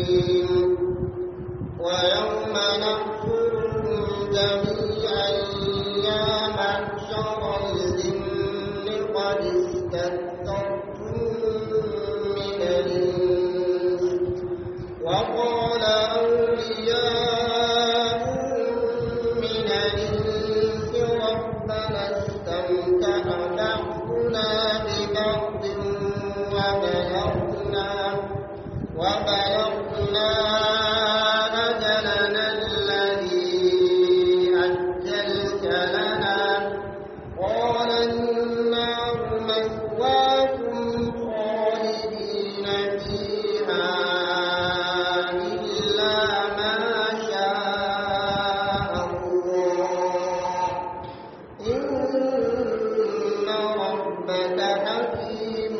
ويوم نحشرهم جميعا يا معشر الجن قد استكثرتم من الإنس وقال أولياؤهم من الإنس ربنا استمتع بعضنا ببعض وبلغنا وبلغنا أجلنا الذي أجلت لنا قال النار مثواكم خالدين فيها إلا ما شاء الله إن ربك حكيم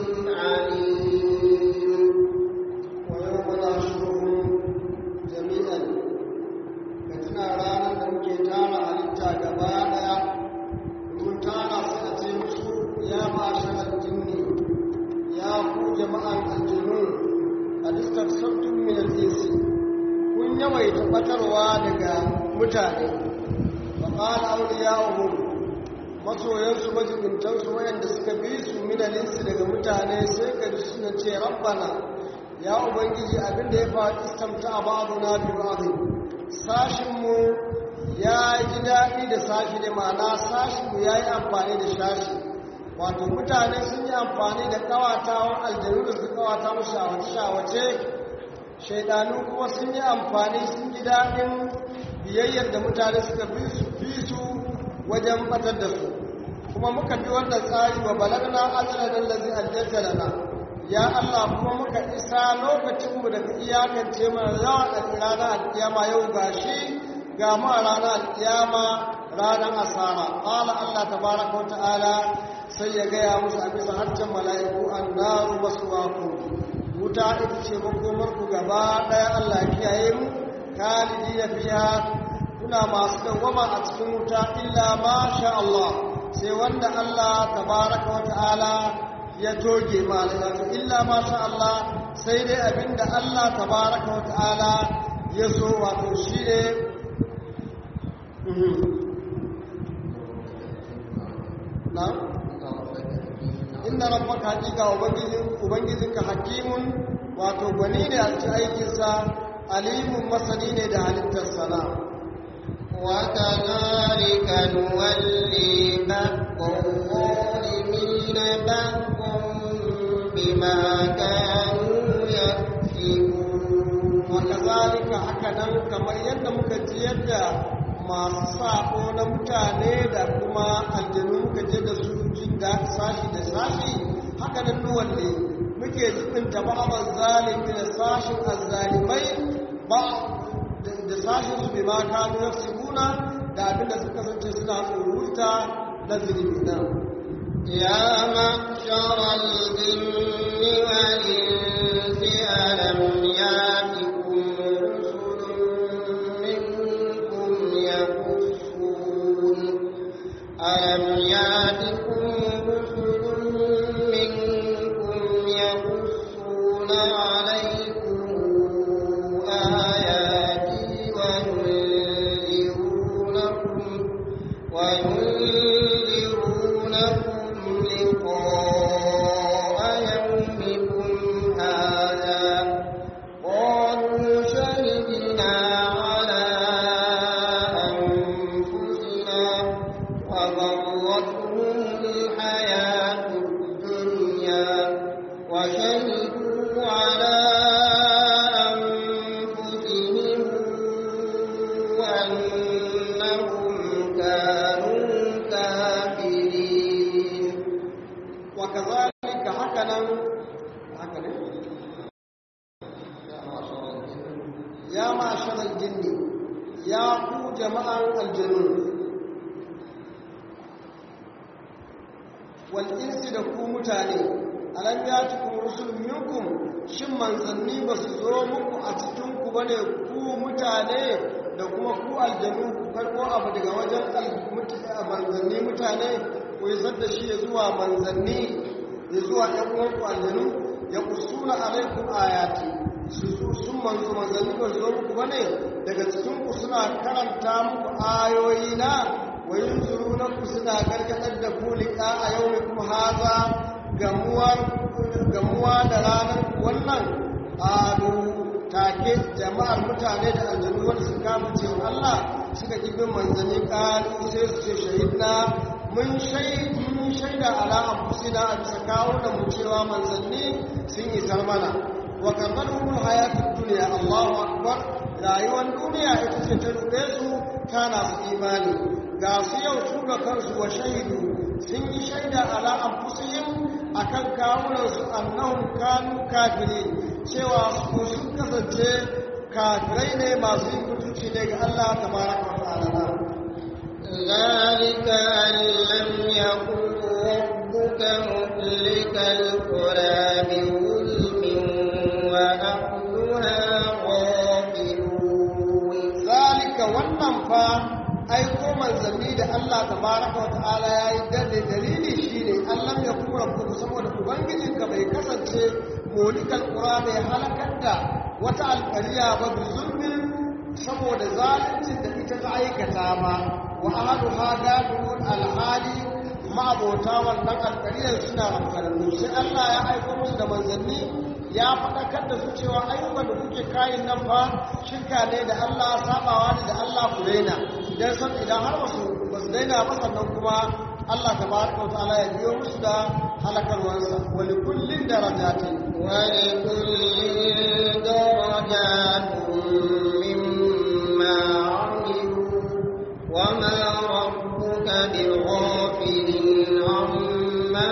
عليم ويوم نحشرهم جميعا كتنا رانا da muke tara halitta gaba daya mun tara su a ce musu ya ma'asharar jinni ya ku jama'an aljinu a distar sabtun min al-insi kun yawaita batarwa daga mutane fa qala awliya'uhum masoyansu majibintansu wayanda suka bi su min al-insi daga mutane sai ka ji suna ce rabbana ya ubangiji abinda ya faru istamta a ba'aduna bi ba'adun sashinmu ya ji daɗi da sashi ne ma'ana sashinmu ya yi amfani da shashi wato mutane sun yi amfani da ƙawatawan aljanu da su ƙawata mu shawace shaidanu kuma sun yi amfani sun ji daɗin biyayyar da mutane suka bi su bi su wajen batar da su kuma muka bi wannan tsari wa balagna ajalan allazi ajjalta lana ya Allah kuma muka isa lokacinmu da ka iyakance mana yawan ranar alkiyama yau ga shi ga mu a ranar alkiyama ranar asara ƙala Allah tabaraka wa ta'ala sai ya gaya musu a bisa harshen mala'iku an naru masu waku wuta ita ce makomarku gaba ɗaya Allah ya kiyaye mu kalidi na fiya kuna masu dawwama a cikin wuta illa ma sha Allah sai wanda Allah tabaraka wa ta'ala ya toge malaka illa ma sha Allah sai dai abinda Allah tabaraka wa ta'ala ya so wato shi ne na inna rabbaka hakika ubangijin ubangijinka hakimun wato gwani ne a cikin aikinsa alimun masani ne da halittar sana وكذلك نولي بعض الظالمين بعضا بما كانوا يكسبون وكذلك hakanan kamar yadda muka ji yadda masu sako na mutane da kuma aljanu muka je da su jin da sashi da sashi hakanan nuwalle muke jibinta ba'abar zalimi da sashin azzalimai ba da sashin su bai ma kanu yafsikuna da abinda suka kasance suna tsoruta na zulmi na يا معشر الجن والإنس ألم يأتكم رسل منكم يقصون ألم يأتكم رسل منكم يقصون عليكم آياتي وينذرونكم وينذرونكم لقاء يومكم هذا قالوا شهدنا على أنفسنا وغرتهم الحياة الدنيا وشهدوا على أنفسهم أنهم كانوا كافرين وكذلك هكذا هكذا يا معشر الجن يا ku jama'ar aljanu wal insi da ku mutane alam yatukum rusulun minkum shin manzanni ba su zo muku a cikin ku bane ku mutane da kuma ku aljanu ku karɓo abu daga wajen manzanni mutane ku yi da shi ya zuwa manzanni ya zuwa ‘yan uwanku aljanu ya kusura alaikun ayati sun manzo manzanni ba zo muku bane daga cikin ku suna karanta muku ayoyi na wa yunzuruna ku suna gargadar da ku liqa a yawmikum haza gamuwa gamuwa da ranar wannan adu take jama'ar mutane da aljanu wanda suka kama cewa Allah suka ki bin manzanni kalu sai su ce shahidna mun shaida ala anfusina a bisa kawo da mu cewa manzanni sun isar mana wa karbarhumul hayatud dunya Allahu akbar rayuwar duniya ita ce ta rube su kana su imani ga su yau su ga kansu wa shahidu sun yi shaida ala anfusihim akan kawunan su annahum kanu kafirin cewa su sun kasance kafirai ne masu yin mutunci ne ga Allah tabaraka wa ta'ala ذلك أن لم يكن ربك مهلك القرى بظلم وأهلها غافلون ذلك wannan fa aiko manzanni da Allah tabaraka wa ta'ala yayi dade dalili shine Allah ya kuma rabbuka saboda ubangijinka bai kasance molikal qura bai halakar da wata alƙariya ba bi zulmin saboda zaluncin da ita ta aikata ba wa ahaduha gafirun alhali ma'abota wannan alƙariyar suna rankararru sai Allah ya aiko musu da manzanni ya faɗakar da su cewa ayyukan da kuke kayan nan fa shirka ne da Allah sabawa ne da Allah ku daina idan san idan har wasu ba su daina ba sannan kuma Allah tabaraka wa ta'ala ya biyo musu da halakarwansa wa li kullin darajatin wa li kullin darajatun mimma 'amilu wa ma rabbuka bighafilin 'amma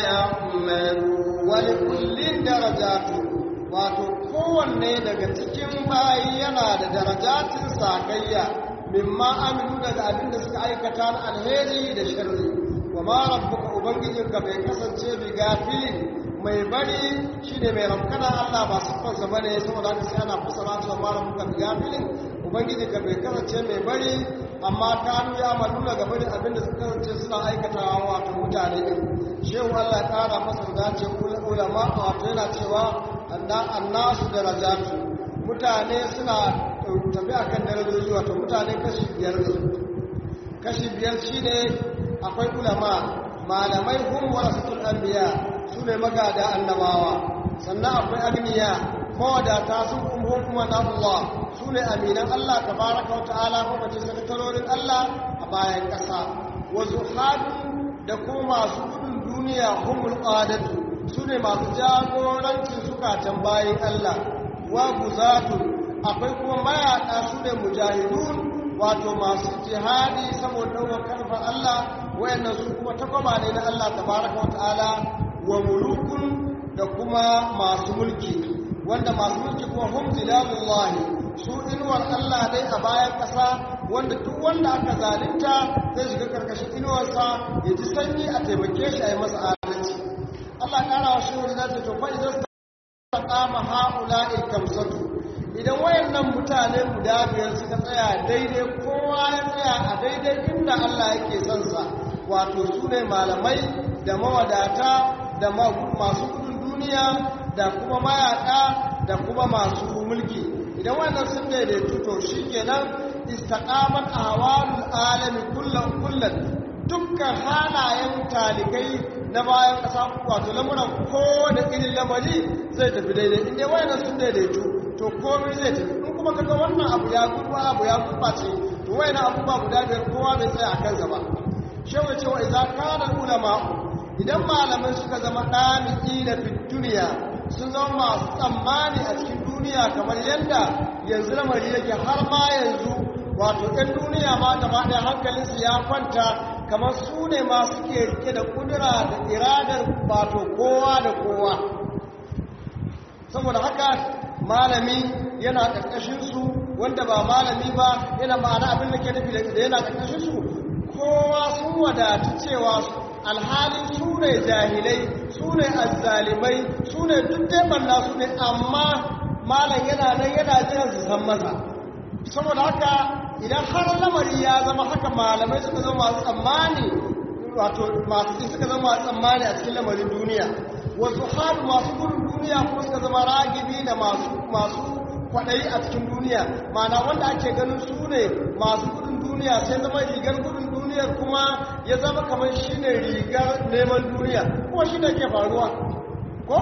ya'malun wa li kullin darajatun wato kowanne daga cikin bayi yana da darajatin sakayya mimma amilu daga abin da suka aikata na alheri da sharri wa ma rabbuka ubangijinka bai kasance bi gafilin mai bari shine mai ramkana Allah ba siffarsa bane saboda haka sai ana fasara cewa ma rabbuka bi gafilin ubangijinka bai kasance mai bari amma kanu ya malu daga bari abin da suka kasance suna aikatawa wato mutane din shehu Allah ya kara masa dace ulama wato yana cewa annasu darajatu mutane suna tafi akan darajoji wato mutane kashi biyar ne kashi biyar shine akwai ulama malamai hum warasatul anbiya sune magada annabawa sannan akwai agniya mawadata sun umhum kuma na Allah sune aminan Allah tabaraka wata'ala ko kace sakatarorin Allah a bayan kasa wa zuhadun da kuma masu gudun duniya humul qadatu sune masu jagorancin zukatan bayan Allah wa guzatun akwai kuma mayaɗa su ne mujahidun wato masu jihadi saboda ɗaukar karfar Allah wayannan su kuma takwaba ne na Allah tabaraka wa ta'ala wa mulukun da kuma masu mulki wanda masu mulki kuma hum zilalullahi su inuwar Allah dai a bayan ƙasa wanda duk wanda aka zalunta zai shiga karkashin inuwarsa ya ji sanyi a taimake shi a yi masa adalci Allah ƙara wa shi wani zai to fa idan ta kama ha'ula'il kamsatu idan wayannan mutane guda biyar suka tsaya daidai kowa ya tsaya a daidai inda Allah yake son sa wato su ne malamai da mawadata da masu kudin duniya da kuma mayaka da kuma masu mulki idan wayannan sun daidaitu to shikenan istaqamat ahwalul alami kullan kullan dukkan halayen talikai na bayan ƙasa wato lamuran ko da irin lamari zai tafi daidai inda wayannan sun daidaitu to komai zai tafi in kuma kaga wannan abu ya gurba abu ya gurbace to wayna abubuwa guda biyar kowa bai tsaya a kansa ba shehu ya ce wa idza kana ulama idan malamai suka zama dami'i na fit duniya sun zama masu tsammani a cikin duniya kamar yadda yanzu lamari yake har ma yanzu wato ɗan duniya ma gaba ɗaya hankalinsu ya kwanta kamar su ne masu ke rike da kudura da iradar wato kowa da kowa saboda haka malami yana ƙarƙashinsu wanda ba malami ba yana ma'ana abin da ke nufi da yana ƙarƙashinsu kowa sun wadatu cewa alhalin su ne jahilai su ne azzalimai su ne duk daibanna su ne amma malam yana nan yana jiran su san masa saboda haka idan har lamari ya zama haka malamai suka zama masu tsammani wato masu suka zama masu tsammani a cikin lamarin duniya wasu har masu gudun duniya kuma suka zama ragibi na da masu masu kwaɗayi a cikin duniya mana wanda ake ganin su ne masu gudun duniya sai zama rigar gudun duniyar kuma ya zama kamar shi ne rigar neman duniya kuma shi ne ke faruwa ko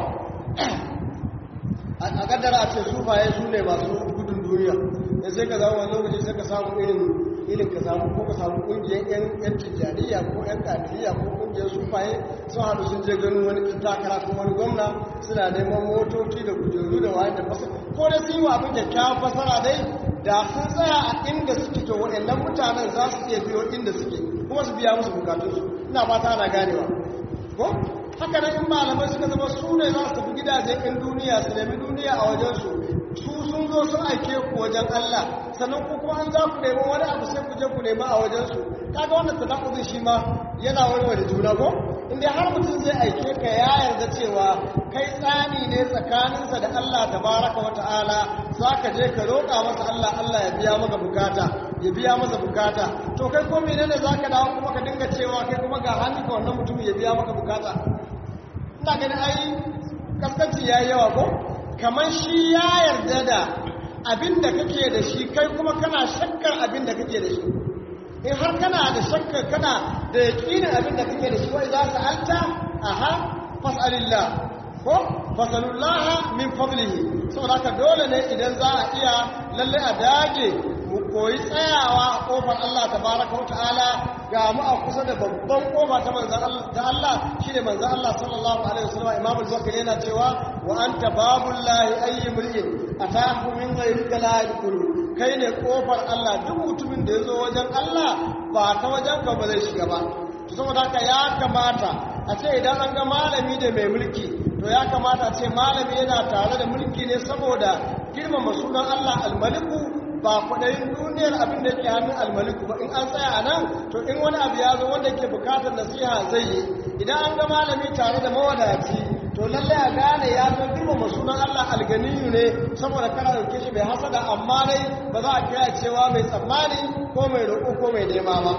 a kaddara a ce sufaye su ne masu gudun duniya da sai ka zama wani lokaci sai ka samu irin irin ka samu ko ka samu kungiyar yan yan tijjaniya ko yan kadiriya ko kungiyar sufaye sun haɗu sun je ganin wani takara ko wani gwamna suna neman motoci da kujeru da wani da fasa ko da sun yi wa abin kyakkyawan fasara dai da sun tsaya a inda suke to waɗannan mutanen za su iya biyo inda suke kuma su biya musu bukatunsu ina fata ana ganewa ko haka nan in malamai suka zama su ne za su tafi gidajen ɗin duniya su nemi duniya a wajensu su sun zo sun aike ku wajen Allah sannan ku kuma an za ku nemi wani abu sai ku je ku nemi a wajensu kaga wannan tadakuzin shi ma yana warware juna ko inda har mutum zai aike ka ya yarda cewa kai tsani ne tsakaninsa da Allah tabaraka wa ta'ala za ka je ka roƙa masa Allah Allah ya biya maka bukata ya biya masa bukata to kai ko menene za ka dawo kuma ka dinga cewa kai kuma ga hannu ka wannan mutum ya biya maka bukata ina ganin ai kaskanci ya yi yawa ko kamar shi ya yarda da abin da kake da shi kai kuma kana shakkar abin da kake da shi in har kana da shakkar kana da yaƙinin abin da kake da shi wai za su alta aha fas'alillah ko fasalullaha min fadlihi saboda haka dole ne idan za a iya lalle a dage mu koyi tsayawa a kofar Allah tabaraka wa ta'ala ga mu a kusa da babban kofa ta manzon Allah da Allah shine manzon Allah sallallahu alaihi wasallam Imam al-Bukhari yana cewa wa anta babullahi ayyi mulkin atahu min ghayrika la yadkhulu kai ne kofar Allah duk mutumin da yazo wajen Allah ba ta wajen ka ba zai shiga ba to saboda haka ya kamata a ce idan an ga malami da mai mulki to ya kamata a ce malami yana tare da mulki ne saboda girmama sunan Allah al-maliku ba kwaɗayin duniyar abin da yake hannun almaliku ba in an tsaya a nan to in wani abu ya zo wanda ke bukatar nasiha zai yi idan an ga malami tare da mawadaci to lallai a gane ya zo girmama sunan Allah alganiyu ne saboda kana dauke shi bai hasada amma dai ba za a kira cewa mai tsammani ko mai roƙo ko mai nema ba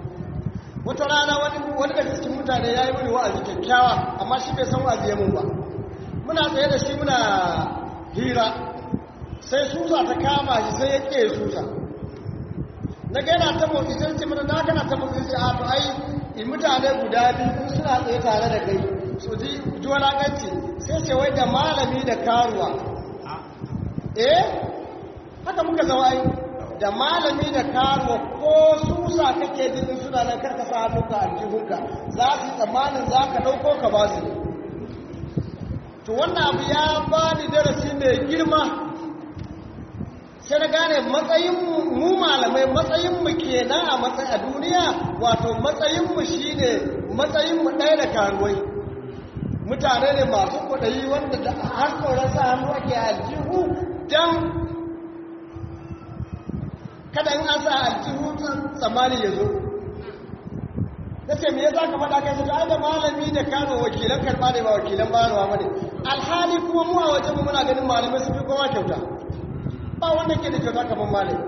wata rana wani wani daga cikin mutane ya yi mini wa'azi kyakkyawa amma shi bai san wa'azi ya mun ba muna tsaye da shi muna hira sai susa ta kama shi sai ya ƙe susa na ga yana ta motsi sai ce mana na kana ta motsi sai a to ai in mutane guda biyu suna tsaye tare da kai su ji ji walakanci sai ce wai da malami da karuwa eh haka muka zama ai da malami da karuwa ko susa kake jin suna nan karka sa hannunka a jihunka za su tsammanin za ka ɗauko ka ba su to wannan abu ya ba ni darasi mai girma sai na gane matsayinmu mu malamai matsayinmu kenan a matsayi a duniya wato matsayinmu shine matsayinmu ɗaya da karuwai mutane ne masu kwaɗayi wanda da har tsoron sa hannu ake aljihu don kada in an sa aljihu tsammani ya zo na ce me ya za ka faɗa kai sai ai da malami da kano wakilan karɓa ne ba wakilan bayarwa ba ne alhali kuma mu a wajen mu muna ganin malamai sun fi kowa kyauta ba wanda ke da kyauta kamar malami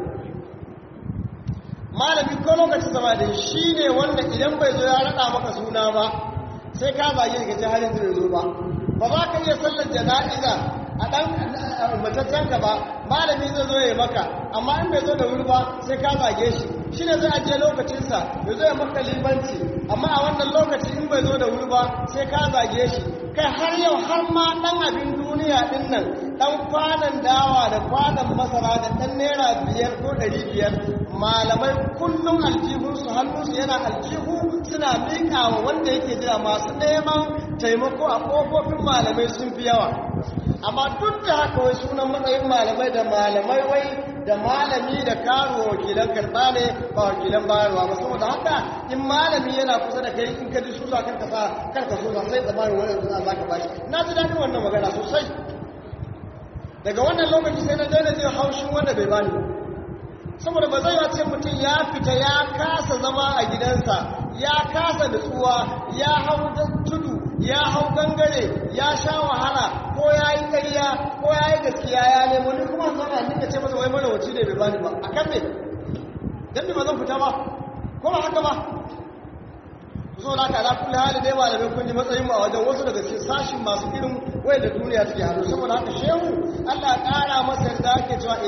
malami ko lokacin zama da shi ne wanda idan bai zo ya raɗa maka suna ba sai ka zage ka ce har yanzu bai zo ba ba za ka iya sallar jana'iza a ɗan mataccen ka ba malami zai zo ya maka amma in bai zo da wuri ba sai ka zage shi shi ne zai ajiye lokacinsa ya zo ya maka libanci amma a wannan lokaci in bai zo da wuri ba sai ka zage shi kai har yau har ma ɗan abin duniya ɗin nan ɗan kwanan dawa da kwanan masara da ɗan naira biyar ko ɗari biyar malamai kullum aljihunsu hannunsu yana aljihu suna miƙa wa wanda yake jira masu neman taimako a ƙofofin malamai sun fi yawa amma duk da haka wai sunan matsayin malamai da malamai wai da malami da karo wakilan karɓa ne ba wakilan bayarwa ba saboda haka in malami yana kusa da kai in ka ji susa karka sa karka so sai tsammanin wani yanzu za ka bashi na ji daɗin wannan magana sosai daga wannan lokaci sai na daina jin haushin wanda bai bani saboda ba zai ce mutum ya fita ya kasa zama a gidansa ya kasa nutsuwa ya hau tudu ya hau gangare ya sha wahala ko ya yi ƙarya ko ya yi gaskiya ya nemo ni kuma zama ni ka ce masa wai mana wace ne bai bani ba a kan me dan ba zan fita ba ko ba haka ba so da kala kulli hali dai malamai kun ji matsayin mu a wajen wasu daga cikin sashin masu irin wai da duniya take hannu saboda haka shehu Allah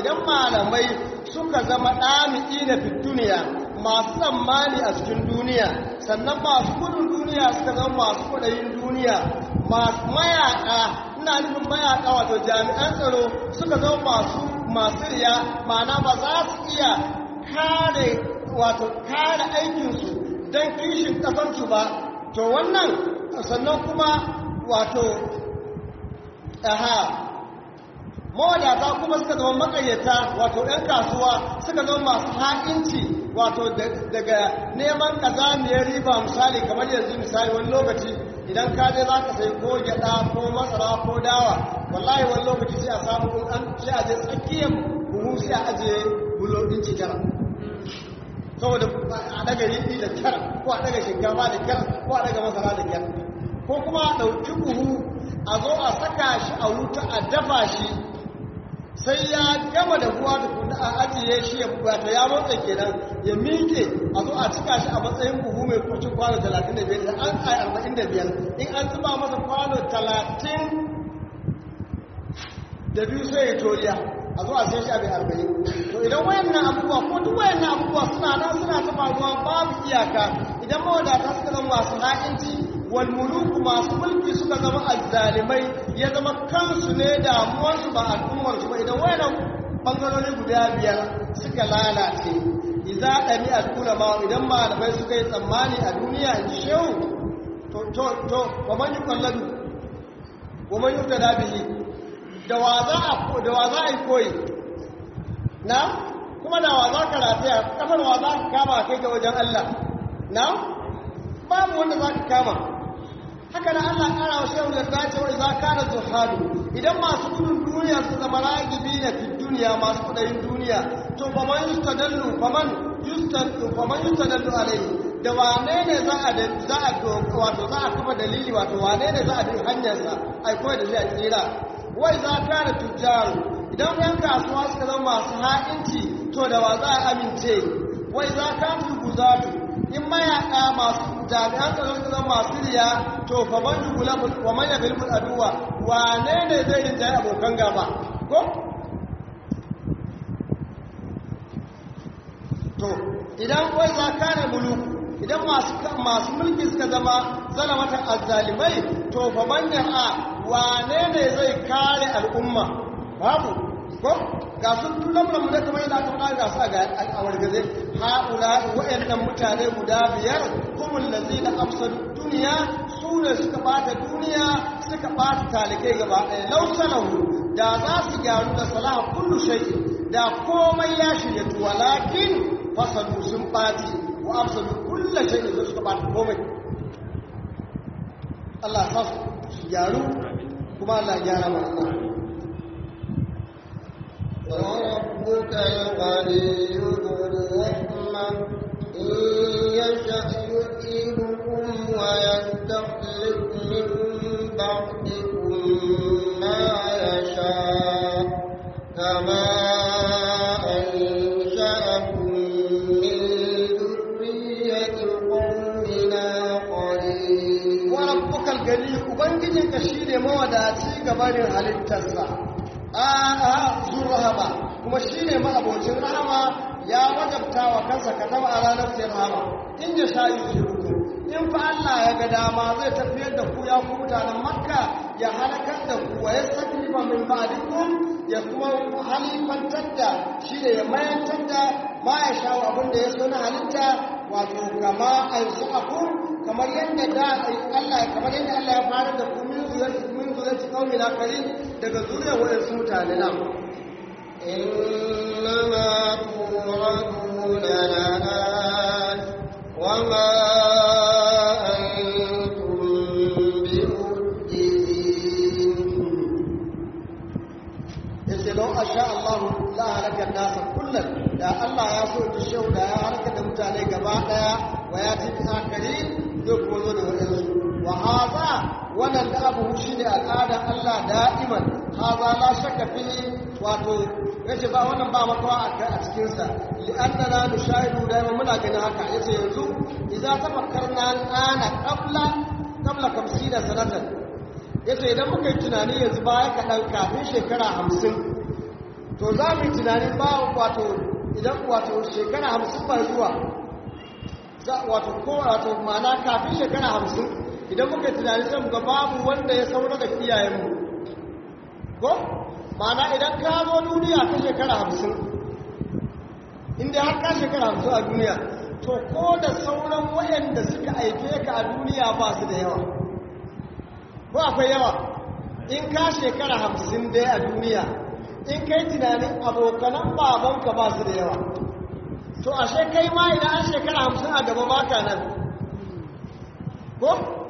idan malamai suka zama ɗami'i na fi duniya masu tsammani a cikin duniya sannan masu gudun duniya suka zama masu kudayin duniya masu mayaƙa ina nufin mayaƙa wato jami'an tsaro suka zama masu masu riya ma'ana ba za su iya kare wato kare aikinsu don kishin ƙasarsu ba to wannan sannan kuma wato aha mawadata kuma suka zama makayyata wato 'yan kasuwa suka zama masu ha'inci wato daga neman kazamiyar riba misali kamar yanzu misali wani lokaci idan ka je za ka sai ko gyada ko masara ko dawa wallahi wani lokaci sai a samu kun an sai a je tsakiyar buhu sai a ajiye bulo ɗin cikara saboda a daga riɗi da kyar ko a daga shinkafa da kyar ko a daga masara da kyar ko kuma a ɗauki buhu a zo a saka shi a wuta a dafa shi sai ya gama da ruwa da kuma a ajiye shi ya wato ya motsa kenan ya miƙe a zo a cika shi a matsayin buhu mai kurcin kwano 35 da an kai 45 in an zuba masa kwano 30 da biyu sai ya toriya a zo a sai shi a bai 40 to idan wayannan abubuwa ko duk wayannan abubuwa suna nan suna ta faruwa babu iyaka idan mawadata suka zama masu ha'inci walmuluku masu mulki suka zama azzalimai ya zama kansu ne damuwarsu ba al'ummarsu ba idan wayannan bangarori guda biyar suka lalace idza dani al-ulama idan malamai suka yi tsammani a duniya in shehu to to to wa man yuqalladu wa man yuqtada bihi da wa za a da wa za a yi koyi na kuma da wa za ka rataya kafar wa za ka kama kai ga wajen Allah na babu wanda za ka kama haka da Allah ƙara wa shehu yarda ce wa idza kana zuhadu idan masu gudun duniya su zama ragibi na fi duniya masu kudayin duniya to fa man yustadallu fa man yustadallu fa man yustadallu alayhi da wane ne za a da za a wato za a kafa dalili wato wane ne za a bi hanyar sa ai koyi da zai tsira wa idza kana tujjaru idan yan kasuwa suka zama masu ha'inci to da wa za a amince wa idza kana guzatu in mayaka masu jami'an tsaron su zama masu riya to fa man yugulabu wa man yaghlibu aduwa wane ne zai rinjaye abokan gaba ko to idan wai za ka ne muluku idan masu masu mulki suka zama zalamatan azzalimai to fa man a wane ne zai kare al'umma babu ko ga sun tulamra mu da kamar yadda aka faɗa ga su a al'awar gaze haula wa'annan mutane guda biyar kumul lazina afsadu duniya su ne suka bata duniya suka bata talikai gaba ɗaya lausalahu da za su gyaru da salaha kullu shay'in da komai ya shirya walakin fasadu sun ɓaci wa afsadu kullu shay'in da suka bata komai Allah ya su gyaru kuma Allah ya gyara mana وربك الغني ذو الرحمة إن يشأ يذهبكم ويستخلف من بعدكم ما يشاء كما أنشأكم من ذرية قومنا قليل وربك الغني ubangijinka shine mawadaci gabanin halittarsa a'a zur rahama kuma shine ma'abocin rahama ya wajabta wa kansa kataba a ranar sai rahama in ya sha yuzuku in fa Allah ya ga dama zai tafiyar da ku ya ku mutanen makka ya halakar da ku wa yastaklifa min ba'dikum ya kuma halifantar da shi da ya mayantar da ma ya sha abin da ya so na halitta wato kama ayyuku kamar yadda da Allah kamar yadda Allah ya fara da ku min zuriyar min zuriyar qaumi na kari daga zuriyar wadansu mutane na إنما توعدون لآت وما أنتم بمعجزين yace lau asha Allah la halaka nasa kullum da Allah ya so ta shau da ya halaka da mutane gaba daya wa ya ci akari zai kuma zo da wadansu wa haza wannan da abu shi ne al'adar Allah da'iman haza la shakka fi wato yace ba wannan ba makawa a cikin sa li annana nushahidu da muna ganin haka yace yanzu idza tafakkarna ana qabla qabla 50 sanatan yace idan muka yi tunani yanzu baya kaɗan kafin shekara hamsin to za mu yi tunanin ba wato idan wato shekara hamsin ba zuwa wato ko wato mana kafin shekara hamsin idan muka yi tunanin sai ga babu wanda ya saura da iyayenmu ko mana idan ka zo duniya ta shekara hamsin inda har ka shekara hamsin a duniya to ko da sauran wayanda suka aike ka a duniya ba su da yawa ko akwai yawa in ka shekara hamsin dai a duniya in kai tunanin abokanan babanka ba su da yawa to ashe kai ma idan an shekara hamsin a gaba baka nan ko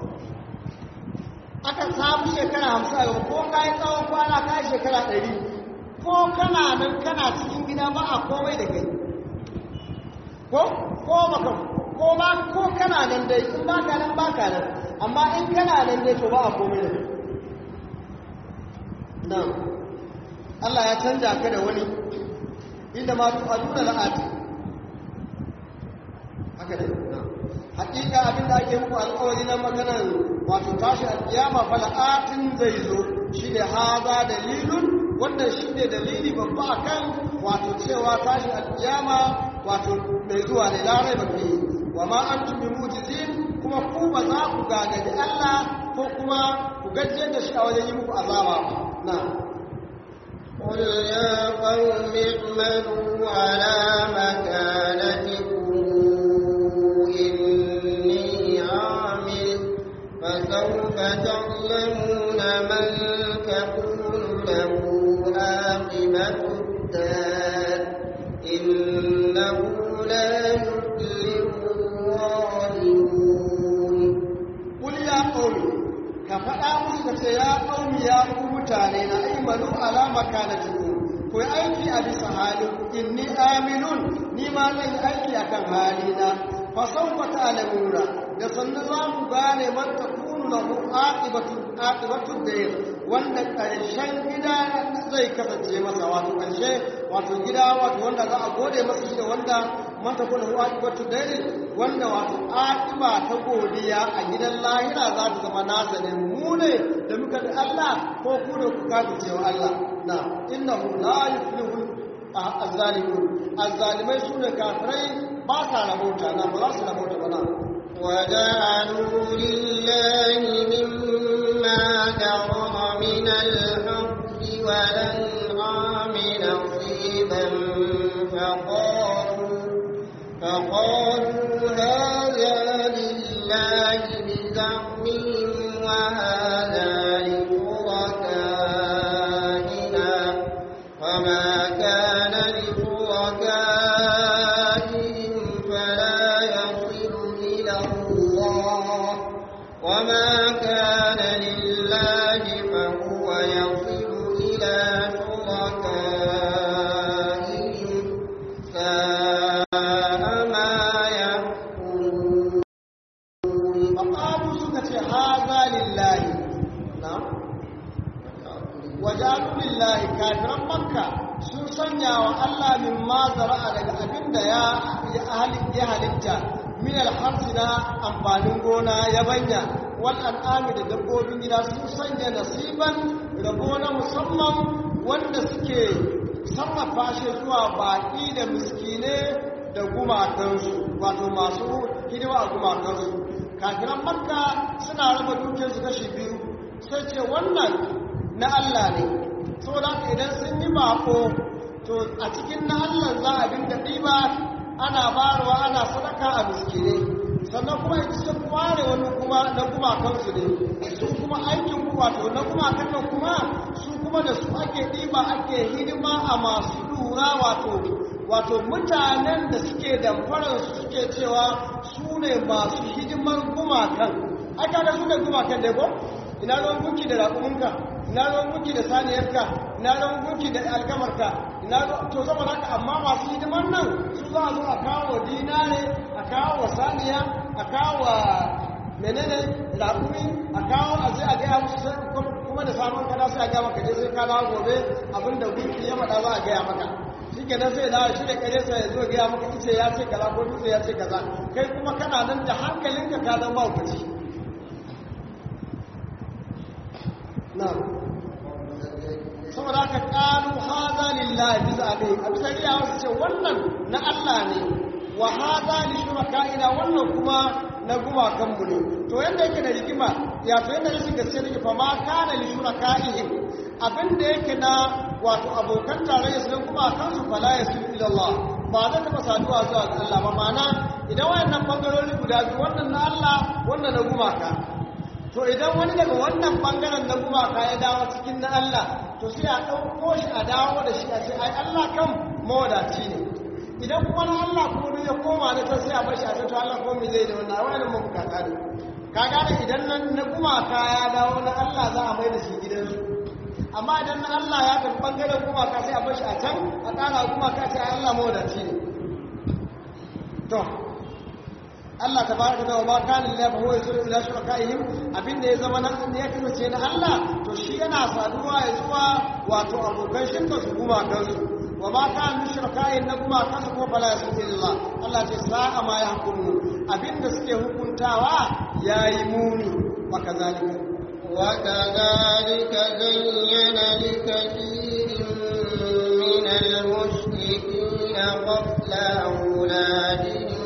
aka samu shekara hamsin a gaba ko ka yi tsawon kwana ka yi shekara ɗari ko kana nan kana cikin gida ba a komai da kai ko ko baka ko ba ko kana nan dai in baka nan baka nan amma in kana nan dai to ba a komai da kai nan Allah ya canja ka da wani inda ma tu'aduna la'ati haka ne hakika abin da ake muku alƙawari na maganar wato tashi alƙiyama fala'atin zai zo shi ne haza dalilun wannan shi ne dalili babba akan wato cewa tashi alƙiyama wato mai zuwa ne larai ba ke wa ma an tumi mujizin kuma ku ba za ku gagaji Allah ko kuma ku gajiyar da shi a wajen yi muku azaba ba na قل يا قوم اعملوا على مكانتكم إني عامل فسوف تعلمون من تكون له عاقبة الدار إنه لا يفلح الظالمون قل يا قوم كفأ مسكت يا قوم يا قوم mutane na aimalu alama kanatiku ku yi aiki a bisa halin inni aminun ni ma zan yi aiki a kan halina fa saufa ta'lamuna da sannu za ku gane man takunu lahu aqibatu aqibatu dayr wanda karshen gida zai kasance masa wato karshe wato gida wato wanda za a gode masa shi da wanda man takunu lahu aqibatu dayr wanda wato aqiba ta godiya a gidan lahira za ta zama nasa ne mu ne da muka da Allah ko ku da ku kafirce wa Allah na innahu la yuflihu az-zalimun az-zalimai sune kafirai ba sa rabota na ba za su rabota ba na وجعلوا لله مما ذرأ من الحق والأنعام نصيبا فقالوا فقالوا هذا لله بزعمهم وهذا لشركائنا وما كان لشركائهم فلا يصل إلى الله وما كان لله فهو يصل إلى شركائهم ساء ما يحكمون faƙalu suka ce haza lillahi na wajalu lillahi kafiran makka sun sanya wa Allah min ma zara'a daga abin da ya ya halitta min alharsi na amfanin gona ya banya wal an'ami da dabbobin gida sun sanya nasiban rabo na musamman wanda suke sarrafa shi zuwa baƙi da miskine da gumakansu wato masu hidima a gumakansu kafiran makka suna raba dukiyarsu kashi biyu sai ce wannan na Allah ne saboda haka idan sun yi bako to a cikin na Allah za a dinga ɗiba ana barwa ana sadaka a miskine sannan kuma ita sun ware wani kuma na gumakansu ne su kuma aikin ku wato na gumakan nan kuma su kuma da su ake ɗiba ake hidima a masu lura wato wato mutanen da suke damfarar su suke cewa su ne masu hidimar gumakan aka da su ne gumakan da ko ina ruwan gunki da raƙuminka ina ruwan gunki da saniyarka ina ruwan gunki da alkamarka ina to zama haka amma masu hidimar nan su za a zo a kawo dinare a kawo saniya a kawo menene raƙumi a kawo a zai a gaya musu kuma da samun kada sai a gaya maka je sai ka dawo gobe abinda gunki ya maɗa za a gaya maka shi ke nan sai dawo shi da kare sai ya zo gaya maka ice ya ce kaza ko dutse ya ce kaza kai kuma kana nan da hankalinka ka zama hukaci na saboda haka ƙalu haza lillahi lillahi bisa abin a bisa riya wasu ce wannan na Allah ne wa hada li shuraka'ina wannan kuma na gumakan mu ne to yanda yake da rigima ya to yanda rashin gaske take fa ma kana li shuraka'ihim abin da yake na wato abokan tarayya su kuma kansu fala yasu ila Allah ba zai taba saduwa zuwa ga Allah ba ma'ana idan wayannan bangarori guda biyu wannan na Allah wannan na gumaka to idan wani daga wannan bangaren na gumaka ya dawo cikin na Allah to sai a ɗauko shi a dawo da shi a ce ai Allah kan mawadaci ne idan kuma na Allah kuma ya koma da ta sai a bar shi a ce to Allah kuma me zai da wannan wannan mun bukata ne ka gane idan nan na gumaka ya dawo na Allah za a mai da shi gidansu amma idan na Allah ya tafi bangaren gumaka sai a bar shi a can a ƙara gumaka sai Allah mawadaci ne to Allah tabaraka da ma kana lillahi fa huwa yusulu ila shurakaihim abinda ya zama nan ne ya kasance na Allah to shi yana saduwa ya zuwa wato abokan shirka su kuma kansu wa ma kana min shurakaihim na kuma kansu ko fala yusulu illa Allah ce sa'a ma yahkumu abinda suke hukuntawa yayi muni wa kazalika وكذلك زين لكثير من المشركين قتل أولادهم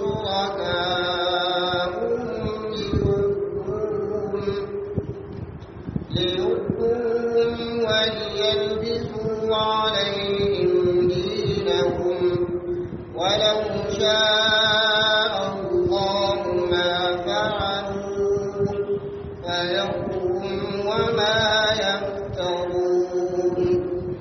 ليردوهم وليلبسوا عليهم دينهم ولو شاء الله ما فعلوا فيقوم وما يفترون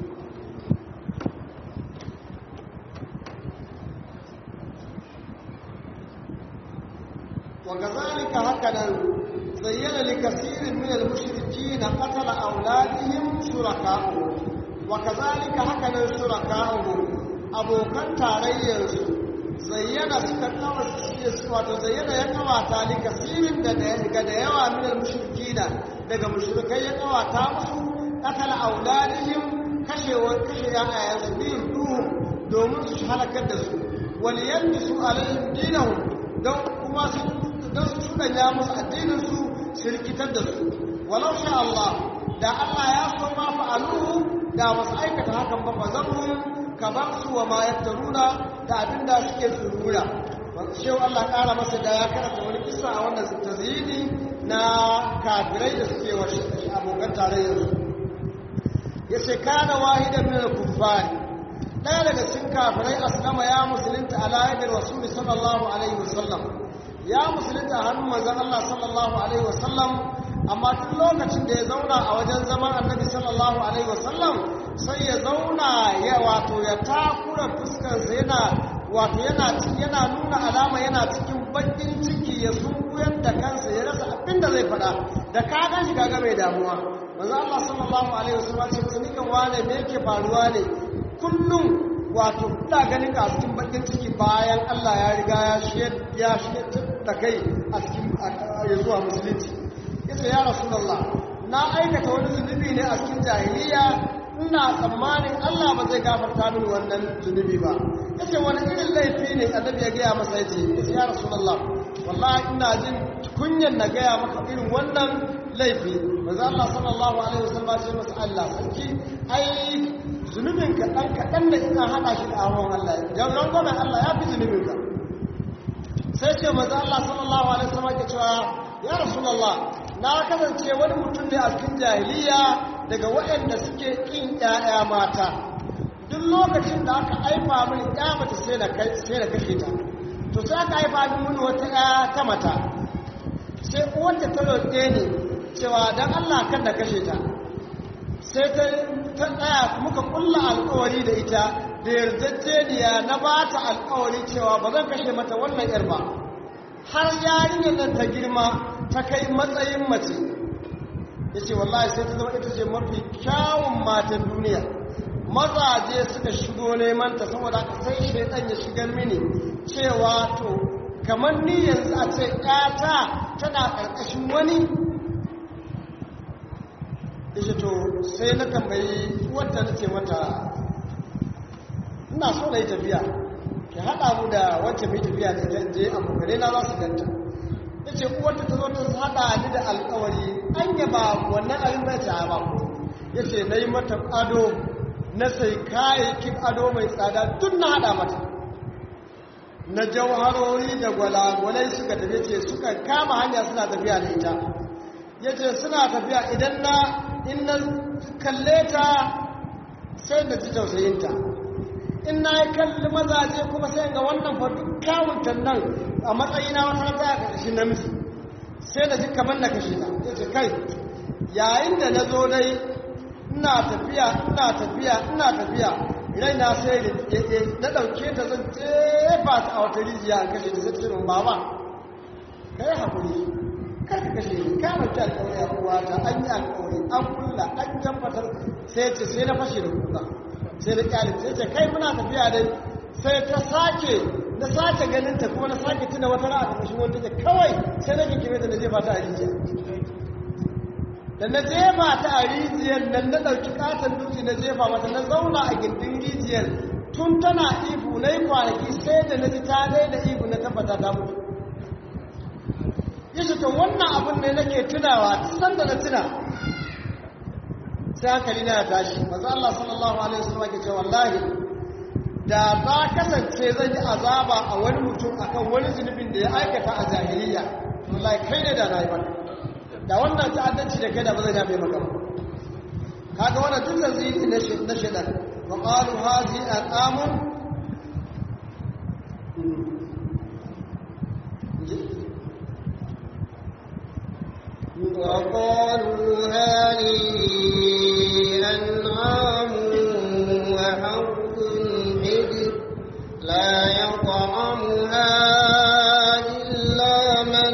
وكذلك هكذا زين لكثير من المشركين قتل أولادهم شركاؤهم وكذلك هكذا شركاؤهم أبو كان تاريس زين سكتنا wato zayyana ya kawata li kasirin da daga da yawa min al-mushrikina daga mushrikai ya kawata musu qatala auladihim kashewa kashe yayan su bin duhu domin su halakar da su waliyansu alaihim dinahum don kuma su don su shuganya musu addininsu su rikitar da su walau sha Allah da Allah ya so ma fa'aluhu da masu aikata hakan ba fazarhum ka bar su wa ma yaftaruna da abinda suke surura shehu Allah kara masa da ya karanta wani kisa a wannan tazyini na kafirai da suke wa abokan tarayyar su yace kana wahidan min al-kuffari ɗaya daga cikin kafirai aslama ya musulunta ala yadda rasuli sallallahu alaihi wasallam ya musulunta a hannun manzon Allah sallallahu alaihi wasallam amma duk lokacin da ya zauna a wajen zaman annabi sallallahu alaihi wasallam sai ya zauna ya wato ya takura fuskarsa yana wato yana yana nuna alama yana cikin bakin ciki ya sunkuyar da kansa ya rasa abin da zai faɗa da ka gan shi kaga mai damuwa manzo Allah sallallahu alaihi wasallam ce musu kan wane me yake faruwa ne kullum wato ina ganin ka a cikin bakin ciki bayan Allah ya riga ya shiyar ya shiyar da kai a cikin ya zuwa musulunci yace ya rasulullah na aikata wani zunubi ne a cikin jahiliya ina tsammanin Allah ba zai gafarta mini wannan zunubi ba yace wani irin laifi ne annabi ya gaya masa yace yace ya rasulullah wallahi ina jin kunyan na gaya maka irin wannan laifi manzo Allah sallallahu alaihi wasallam ya ce masa Allah sarki ai zunubin ka dan kadan da ina hada shi da awon Allah dan rangwamen Allah ya fi zunubin ka sai ce manzo Allah sallallahu alaihi wasallam ya cewa ya rasulullah na kasance wani mutum ne a cikin jahiliya daga waɗanda suke ƙin ƴaƴa mata duk lokacin da aka aifa mini ƴa mace sai na kashe ta to sai aka aifa mini wata ƴa ta mata sai uwarta ta roƙe ni cewa don Allah kan da kashe ta sai ta tsaya muka kulla alƙawari da ita da yarjejeniya na ba ta alƙawari cewa ba zan kashe mata wannan ƴar ba har yarinyar nan ta girma ta kai matsayin mace ya ce wallahi sai ta zama ita ce mafi kyawun matan duniya mazaje suka shigo neman ta saboda ka sai shaidan ya shigar mini cewa to kamar ni yanzu a ce ƴata tana ƙarƙashin wani ishe to sai na tambayi wadda na ce mata ina so na yi tafiya ki haɗa mu da wacce mai tafiya da ita je abokanai na za su ganta ya ce uwarta ta zo ta haɗa ni da alkawari an yi ba wannan abin bai ta ba ya ce na yi mata ado na sai kayayyakin ado mai tsada duk na hada mata na jauharori da gwalagwalai suka tafi ce suka kama hanya suna tafiya da ita ya ce suna tafiya idan na in na kalle ta sai da ji tausayinta in na yi kalli mazaje kuma sai ga wannan fa duk kawuntan nan a matsayina wata rata a ƙarshen namiji sai da ji kamar na kashe ta ya ce kai yayin da na zo dai ina tafiya ina tafiya ina tafiya raina sai na ɗauke ta zan jefa ta a wata rijiya a kashe ta sai ta ce min baba kai haƙuri kar ka kashe ni ka ɗauki alƙawari a uwata an yi alƙawari an kulla an tabbatar sai ce sai na fashe da kuka sai da kyalin sai ce kai muna tafiya dai sai ta sake na sake ganin ta kuma na sake tuna wata ra'a a ƙarshen wanda ta kawai sai na kinkime ta na jefa ta a rijiya da na jefa ta a rijiyar nan na ɗauki katon dutse na jefa mata na zauna a gindin rijiyar tun tana ihu na yi kwanaki sai da na ji ta daina ihu na tabbata ta mutu ya to wannan abin ne nake tunawa san da na tuna sai hankali na ya tashi maza Allah sallallahu alaihi wasallam ke ce wallahi da za kasance zan yi azaba a wani mutum akan wani zunubin da ya aikata a jahiliya wallahi kai ne da na yi maka da wannan ta'addanci da kai da ba zai yafe maka ba kaga wannan duk zanziri na na shedan wa qalu hazi aqamun وقالوا هذه أنعام وحرث حجر لا يطعمها إلا من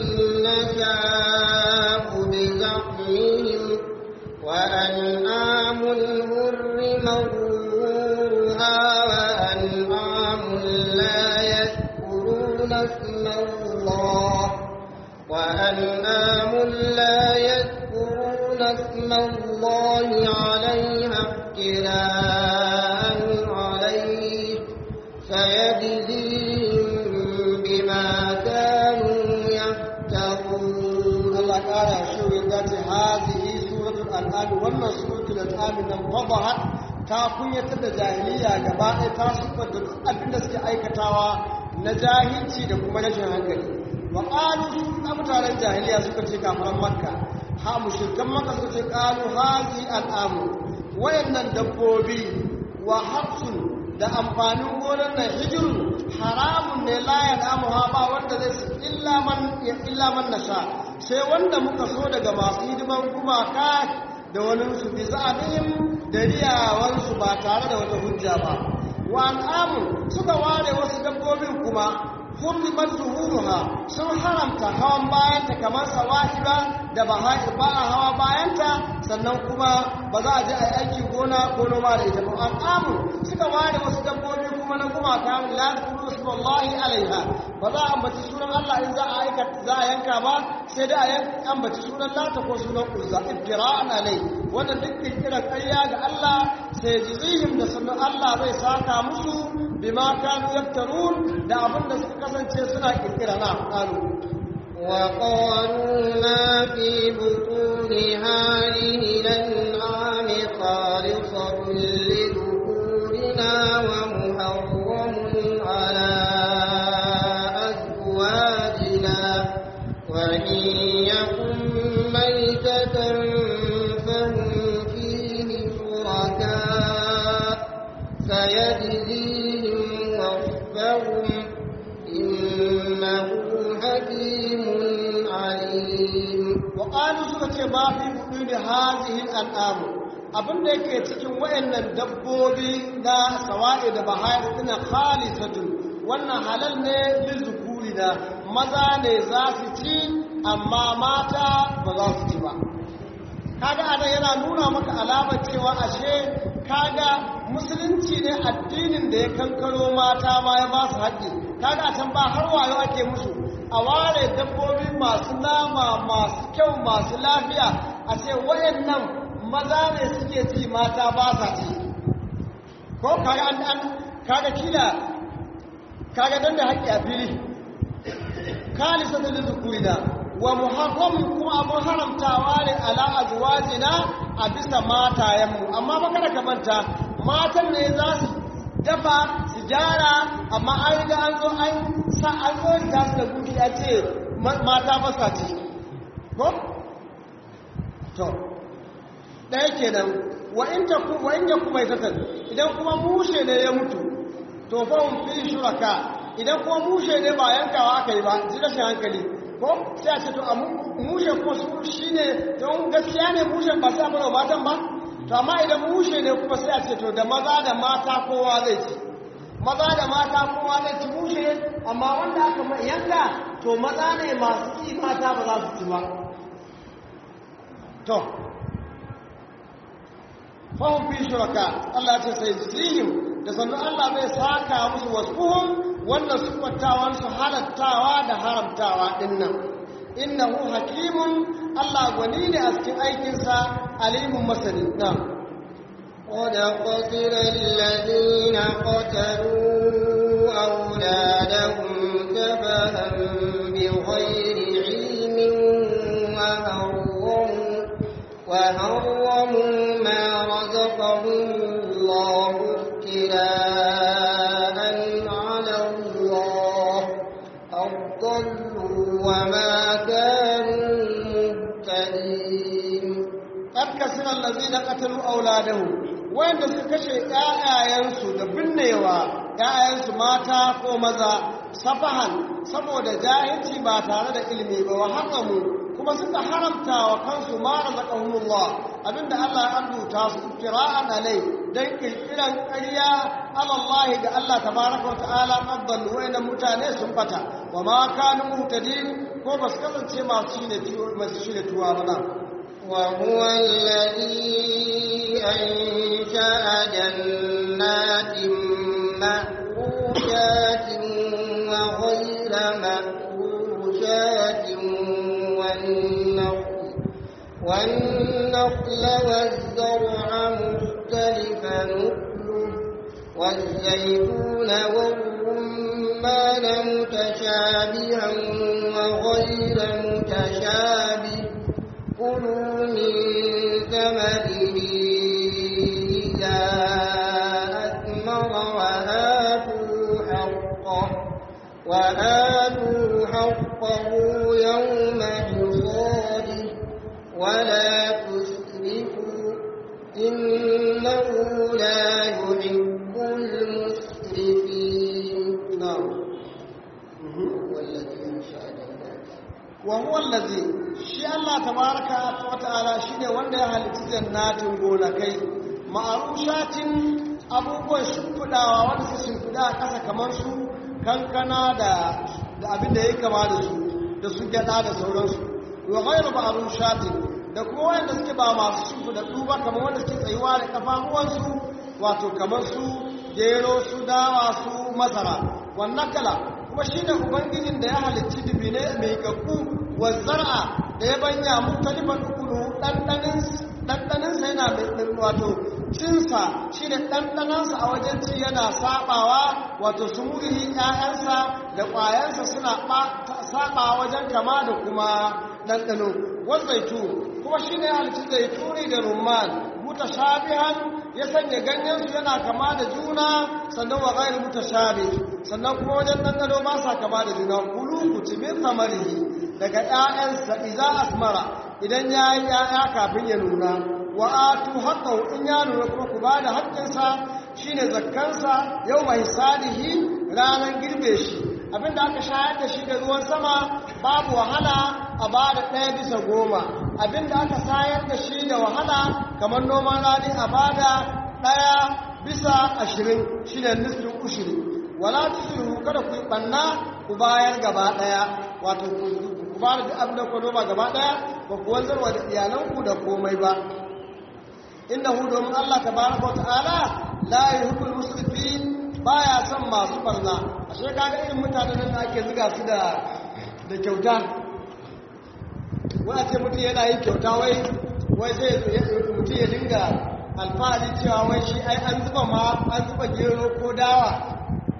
نشاء بزعمهم وأنعام حرم ظهورها وأنعام لا يذكرون اسم الله وأنعام لا يذكرون اسم الله عليها افتراء عليه سيجزيهم بما كانوا يفترون Allah ƙara shi ya ce hazihi suratul an'am wannan suratul an'am nan fadahat ta kunyatar da jahiliya gaba ɗaya ta sufar da duk abin da suke aikatawa na jahilci da kuma rashin hankali wa qalu su mutanen jahiliya suka ce kafaran makka ha mushrikan makka suka ce qalu hazi al'am wayannan dabbobi wa hafsun da amfanin gonar nan hijiru haramun ne la ya damu ha ba wanda zai illa man illa man nasha sai wanda muka so daga masu hidiman gumaka da wani su bi za'abihim da riyawansu ba tare da wata hujja ba wa al'amun suka ware wasu dabbobin kuma hurrimat zuhuruha sun haramta hawan bayanta kamar sawahiba da baha'ir ba a hawa bayanta sannan kuma ba za a je a yi aiki gona ko noma da ita ba al'amun suka ware wasu dabbobi kuma na gumaka la zikru ismallahi alaiha ba za a ambaci sunan Allah in za a aika za a yanka ba sai da a ambaci sunan lata ko sunan uzza ibtira'an alai wannan duk kirkirar ƙarya ga Allah sai jizihim da sunan Allah zai saka musu bima kanu yaftarun da abin da suka kasance suna kirkira na qalu وقالوا ما في بطون هذه الأنعام خالصة لذكورنا ومحرم على أزواجنا وإن يكن ميتة فهم فيه شركاء سيجزيهم وصفهم إنه حكيم عليم وقالوا suka ce ma fi buɗu da hazihin al'amu abin da yake cikin wayannan dabbobi na sawa'i da bahayar suna khalisatun wannan halal ne lizukuri da maza ne za su ci amma mata ba za su ci ba kaga anan yana nuna maka alamar cewa ashe kaga musulunci ne addinin da ya kankaro mata ma ya ba su haƙƙi kaga a can ba har wayo ake musu a ware dabbobi masu nama masu kyau masu lafiya a ce wayannan maza ne suke ci mata ba sa ci ko kaga an an kaga kila kaga dan da haƙƙi a fili kalisa da zukurina wa muharram kuma abun haramtawa ne ala azwajina a bisa matayenmu amma ba kada ka manta matan ne za su dafa su gyara amma an riga an zo an sa an zo ta su da gudu ya ce mata ba sa ci ko to ɗaya kenan wa in ta ku wa in ya kuma ita idan kuma mushe ne ya mutu to fa hum fi shuraka idan kuma mushe ne ba yankawa aka yi ba ji rashin hankali ko sai a ce to a mushe ko su shine don gaskiya ne mushe ba sai a bar matan ba to amma idan mushe ne kuma sai a ce to da maza da mata kowa zai ci maza da mata kowa zai ci mushe amma wanda aka yanka to maza ne masu ci mata ba za su ci ba to fahim fi shuraka Allah ce sai jihim da sannan Allah zai saka musu wasuhum wannan siffatawan su halattawa da haramtawa dinnan innahu hakimun Allah gwani ne a cikin aikinsa alimun masani na قد خسر الذين قتلوا أولادهم سفها بغير علم وهرموا وهرموا ما رزقهم الله افتراء على الله أضلوا وما كانوا مهتدين قد كسر الذين قتلوا أولادهم wanda suka kashe ‘ya'yayensu da binnewa ‘ya'yayensu mata ko maza safahan saboda jahilci ba tare da ilimi ba wa haramu kuma suka haramta wa kansu mara zaƙahunullah abinda Allah ya arzuta su kira'an alai don ƙirƙiran ƙarya alallahi ga Allah tabaraka wa ta'ala abdallu wayannan mutane sun bata wa ma kanu muhtadin ko ba su kasance masu shirya tuwa ba nan وهو الذي أنشأ جنات معروشات وغير معروشات والنخل والنخل والزرع مختلفا نخله والزيتون والرمان متشابها وغير متشابه كلوا من ثمره إذا أثمر وآتوا حقه وآتوا حقه يوم حصاده ولا تسرفوا إنه لا يحب المسرفين نعم والذي أنشأ جنات وهو الذي shi Allah tabaraka wa ta'ala shine wanda ya halitta jannatin gonakai ma'arushatin abubuwan shimfidawa wanda su shimfida a ƙasa kamar su kankana da da abin da ya kama da su da su gyada da sauransu wa ghayru ma'arushatin da kuma wanda suke ba masu shimfida duba kamar wanda suke tsayuwa da kafafuwansu wato kamar su gero su dawa su masara wannan kala kuma shine ubangijin da ya halicci dubine mai kakku wa zar'a da ya banya mutalifan ukulu ɗanɗaninsa yana mai wato cinsa shi da ɗanɗanansa a wajen ci yana saɓawa wato su murihi ‘ya'yansa da ƙwayansa suna saɓa wajen kama da kuma ɗanɗano wazaitu kuma shi ne halittu zaituni da rumman mutashabihan ya sanya ganyensu yana kama da juna sannan wa gairu mutashabi sannan kuma wajen ɗanɗano ba sa kama da juna kulu ku ci min samarihi daga ‘ya'yansa iza asmara idan ya yi ‘ya'ya kafin ya nuna wa atu haƙau in ya nuna kuma ku ba da haƙƙinsa shi ne zakkansa yau mai sadihi ranar girbe shi abinda aka shayar da shi da ruwan sama babu wahala a ba da ɗaya bisa goma abinda aka sayar da shi da wahala kamar noman rani a ba da ɗaya bisa ashirin shi ne nisfin ushiri wala tusiru kada ku yi ɓanna ku bayar gaba ɗaya wato ku ba da abin da ku noma gaba ɗaya ba ku wanzarwa da iyalanku da komai ba innahu domin Allah tabaraka ta'ala la yuhibbul musrifin baya son masu barna ashe kaga irin mutanen da ake zuga su da da kyauta wai ce mutum yana yin kyauta wai wai sai mutum ya dinga alfahari cewa wai shi ai an zuba ma an zuba gero ko dawa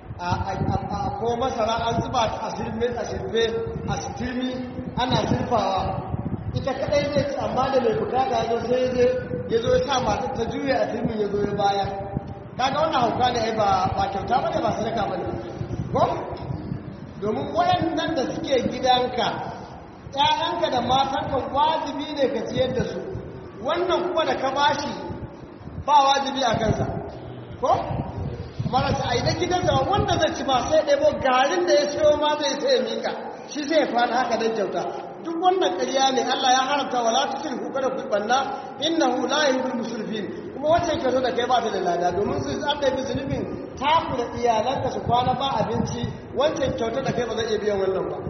a ko masara an zuba ta a sirme a sirfe a sitirmi ana sirfawa ita kadai zai ci amma da mai bukata ya zo sai zai ya zo ya sa masu ta juya a sirmin ya zo ya baya kaga wannan hauka ne ai ba ba kyauta bane ba sadaka bane ko domin wayannan da suke gidanka ƴaƴanka da matanka wajibi ne ka ciyar da su wannan kuma da ka bashi ba wajibi a kansa ko marasa a idan gidansa wanda zai ci ba sai ɗebo garin da ya siyo ma zai sai mika shi sai ya fada haka don kyauta duk wannan ƙarya ne Allah ya haramta wala tusrifu kada ku banna innahu la yuhibbul musrifin kuma wacce kyauta da kai ba ta da lada domin su an da zunubin taku da iyalanka su kwana ba abinci wancan kyauta da kai ba zai iya biyan wannan ba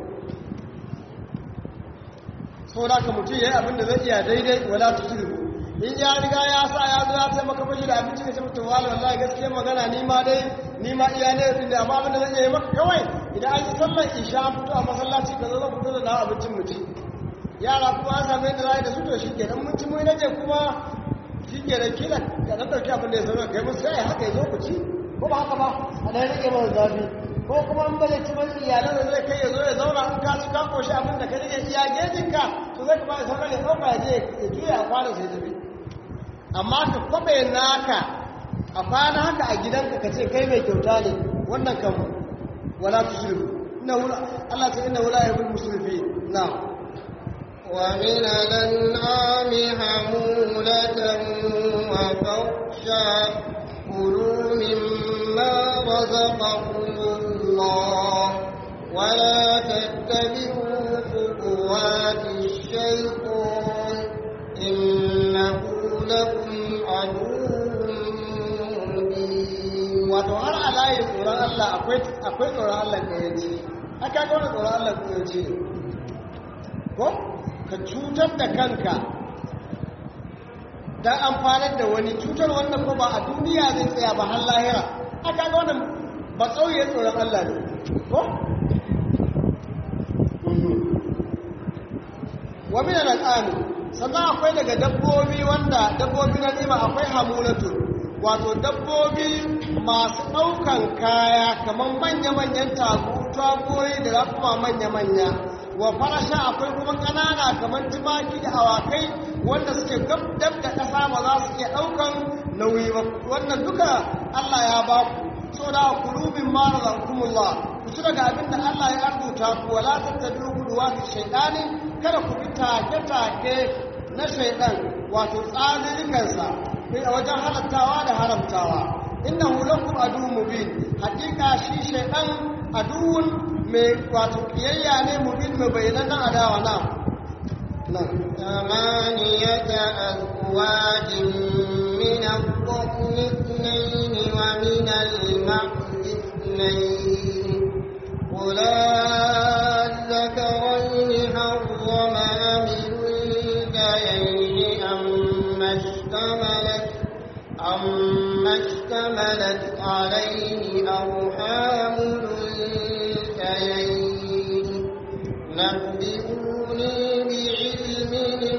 so da ka mutum yayi abin da zai iya daidai wala tusrifu in ya riga ya sa ya zo ya taimaka mashi da abinci ka ce mutum wala wallahi gaskiya magana ni ma dai ni ma iya ne din da amma abin da zan iya maka kawai idan an yi sallar isha an fito a masallaci ka zo zan fito da nawa abincin mutum yara kuma an samu yadda za a yi da su to shi ke dan mun ci mu je kuma shi ke da kila ka dan dauki abin da ya zama kai musu sai haka ya zo ku ci ko ba haka ba a dan rage mana zafi ko kuma in ba zai ci mai iyalan da zai kai ya zo ya zauna in ka ci ka koshi abin da ka rage iya gejinka to zai kuma ya sauka ne ɗauka ya je ya juya a kwana sai tafi amma ka kwabe naka a kwana haka a gidanka ka ce kai mai kyauta ne wannan kan wala tusrifu inna wala Allah ta inna wala yuhibbul musrifin na'am ومن الأنعام حمولة وفرشا كلوا مما رزقكم الله ولا تتبعوا خطوات الشيطان إنه لكم عدو مبين wato har a layin tsoron Allah akwai tsoron Allah da ya ce aka ga wani tsoron Allah da ya ce ko ka cutar da kanka don amfanar da wani cutar wannan ko ba a duniya zai tsaya ba har lahira aka ga wannan ba tsauye tsoron Allah ne ko wa min al-an'am sannan akwai daga dabbobi wanda dabbobi na nima akwai hamulatu wato dabbobi masu ɗaukan kaya kamar manya-manyan tagoyi da rakuma manya-manya wa farasha akwai kuma ƙanana kamar tumaki da awakai wanda suke gab da ƙasa ba za su iya ɗaukan nauyi ba wannan duka Allah ya ba ku so da kulubin mara zankumullah ku ci daga abin da Allah ya arzuta ku wala tattabi'u kuduwati shaytani kada ku bi take-take na shaidan wato tsaririkansa a wajen halattawa da haramtawa inna hulakum adu mubin hakika shi shaidan aduwun mai wato kiyayya ne mubin mai bayyana adawa na ثمانية أزواج من الضأن اثنين ومن المعز اثنين قل الذكرين حرم أم الأنثيين أما اشتملت أما اشتملت عليه أرحام الأنثيين نبئوني بعلم إن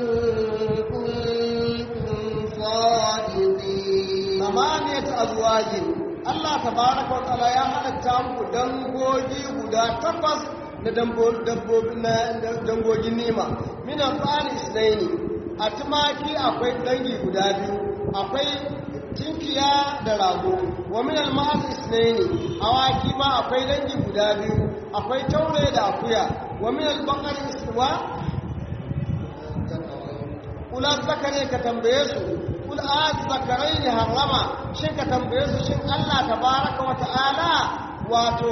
كنتم صادقين samaniyat azwajin Allah tabaraka wa ta'ala ya halatta muku dangogi guda takwas na dabbobi na dangogin nima min al-tsari isnaini a tumaki akwai dangi guda biyu akwai tinkiya da rago wa min al-ma'az isnaini awaki ma akwai dangi guda biyu akwai taure da akuya wa min al-baqari iswa kula zakare ka tambaye su kul az zakarai ne harama shin ka tambaye su shin Allah tabaraka wa ta'ala wato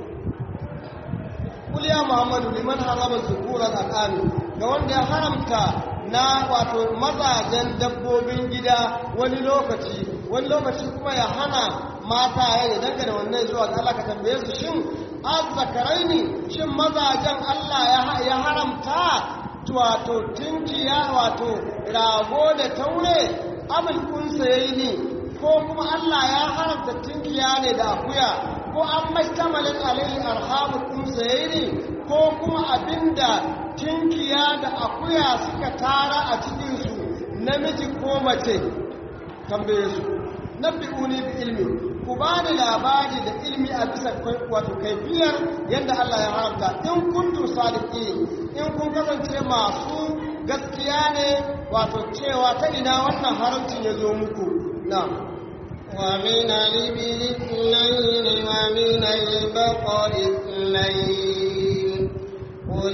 kul ya muhammadu liman harama zukuran al'ami ga wanda ya haramta na wato mazajen dabbobin gida wani lokaci wani lokaci kuma ya hana mata ya danga da wannan zuwa ga Allah ka tambaye su shin az zakarai ne shin mazajen Allah ya haramta wato tinkiya wato rago da taure abin kunsa yayi ne ko kuma Allah ya haramta tinkiya ne da akuya ko an mastamalin alaihi arhamul kunsa yayi ne ko kuma abinda tinkiya da akuya suka tara a cikin su namiji ko mace tambaye su nabbi'uni bi ilmi ku ba da labari da ilmi a bisa wato kaifiyar yadda Allah ya haramta in kuntu sadiki in kun kasance masu gaskiya ne wato cewa ta ina wannan haramcin ya zo muku na ومن الإبل اثنين ومن البقر اثنين قل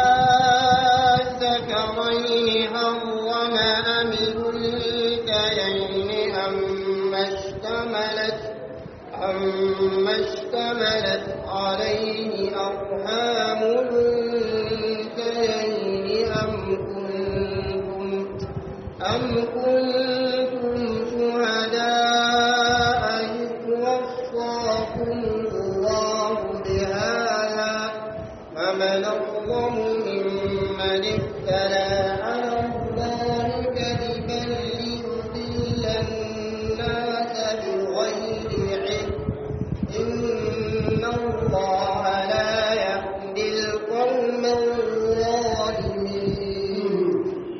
الذكرين حرم أم الأنثيين أما اشتملت أما اشتملت عليه أرحام الأنثيين أم كنتم أم كنتم شهداء إذ وصاكم الله بهذا فمن أظلم ممن افترى على الله كذبا ليضل الناس بغير علم إن الله لا يهدي القوم الظالمين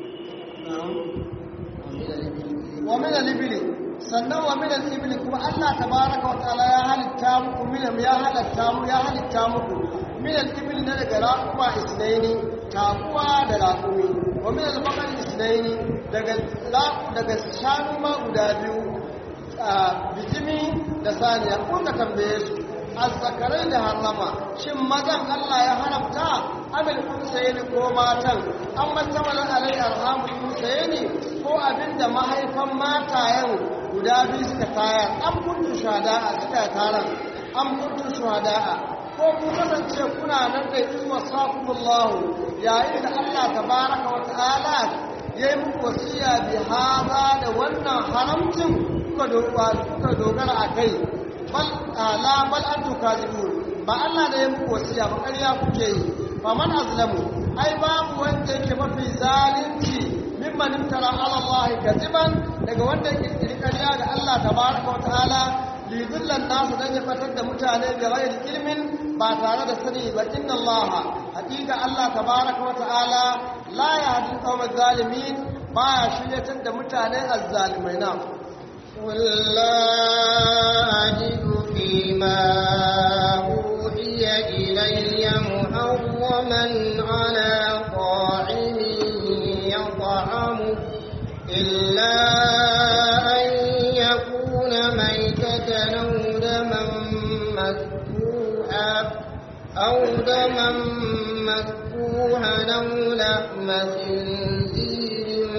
wa min al-ibli sannan wa min al-ibli kuma Allah tabaraka wa ta'ala ya halitta muku min ya halitta mu ya halitta muku min al-ibli na daga raquwa isnaini takuwa da raqumi wa min al-baqari isnaini daga raqu daga shanu ma guda biyu bijimi da saniya kun ka tambaye su azzakarai da harama shin mazan Allah ya haramta abil kunsayeni ko matan an matamala alai arhamul kunsayeni ko abinda mahaifan matayen guda biyu suka tayar an kuntu shahada'a suka taron an kuntu shahada'a ko ku kasance kuna nan da izuwa sakumullahu yayin da Allah tabaraka wa ta'ala yayi muku wasiya bi hada da wannan haramcin kuka dogara a kai bal la bal antu kazibun ba Allah da ya muku wasiya ba ƙarya kuke yi fa man azlamu ai babu wanda yake mafi zalunci mimman imtara ala Allah kaziban daga wanda yake kiri ƙarya ga Allah tabaraka wa ta'ala li dhillan nasu dan ya fatar da mutane da ghairi ilmin ba tare da sani ba inna Allah hakika Allah tabaraka wa ta'ala la yahdi qawmal zalimin ba ya shiryatar da mutane azzalimai na قل لا أجد فيما أوحي إلي محرما على طاعم يطعمه إلا أن يكون ميتة أو دما مسفوحا أو دما مسفوحا أو لحم خنزير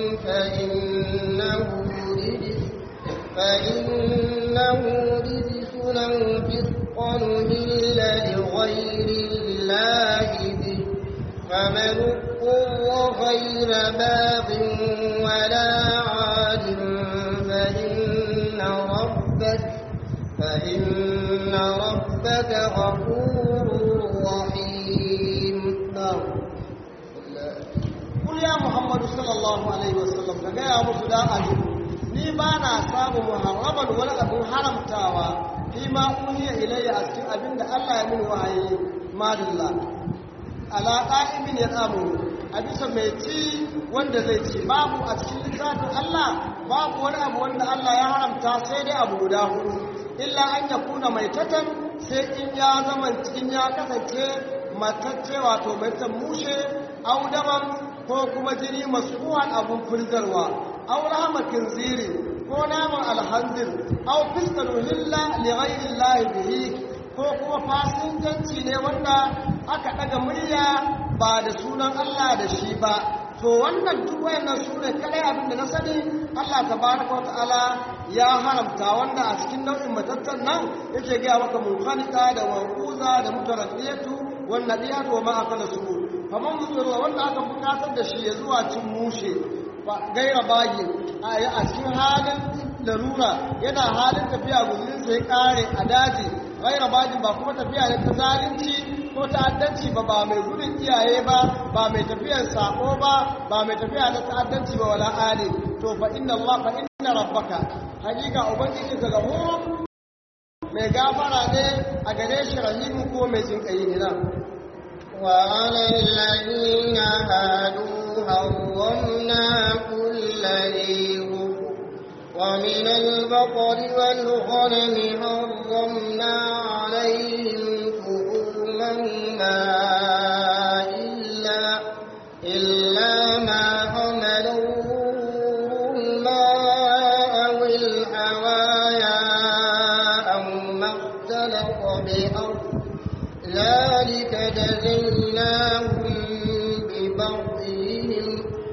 فإنه رجس فإنه رجس أو فسقا إلا لغير الله به فمن اضطر غير باغ ولا عاد فإن ربك فإن ربك غفور رحيم نعم قل يا محمد صلى الله عليه وسلم ka gaya musu da aji ni ba na samu muharraman wani abin haramtawa fi ma uhiya ilayya a cikin abin da Allah ya min wahayi madalla ala qa'imin ya tsamu a bisa mai ci wanda zai ci babu a cikin littafin Allah babu wani abu wanda Allah ya haramta sai dai abu guda hudu illa an yakuna mai tatan sai in ya zama cikin ya kasance matacce wato mai mushe audaman ko kuma jini masuwan abun firgarwa aw rahama kinziri ko naman alhanzir aw fiskal hilla li ghayri llahi bihi ko kuma fasinjanci ne wanda aka daga murya ba da sunan Allah da shi ba to wannan duk wayannan sune kadai abinda na sani Allah tabaraka wa ta'ala ya haramta wanda a cikin nau'in matattan nan yake ga maka munkanika da waquza da mutaraddiyatu wan nadiyatu wa ma akala su kamar musulwa wanda aka bukatar da shi ya zuwa cin mushe gaira bagi a cikin halin larura yana halin tafiya guzurinsa ya kare a daji gaira bagi ba kuma tafiya ne ta zalunci ko ta'addanci ba ba mai gudun iyaye ba ba mai tafiyar sako ba ba mai tafiya na ta'addanci ba wala ali to fa inna Allah fa inna rabbaka hakika ubangiji ka gafur mai gafara ne a gare shi rahimu ko mai jinkayi ne na وعلى الذين هادوا حرمنا كل ذي ظفر ومن البقر والغنم حرمنا عليهم شؤومهما إلا إلا ما حملوا ما أو الحوايا بأرض ذلك جزيناهم ببغيهم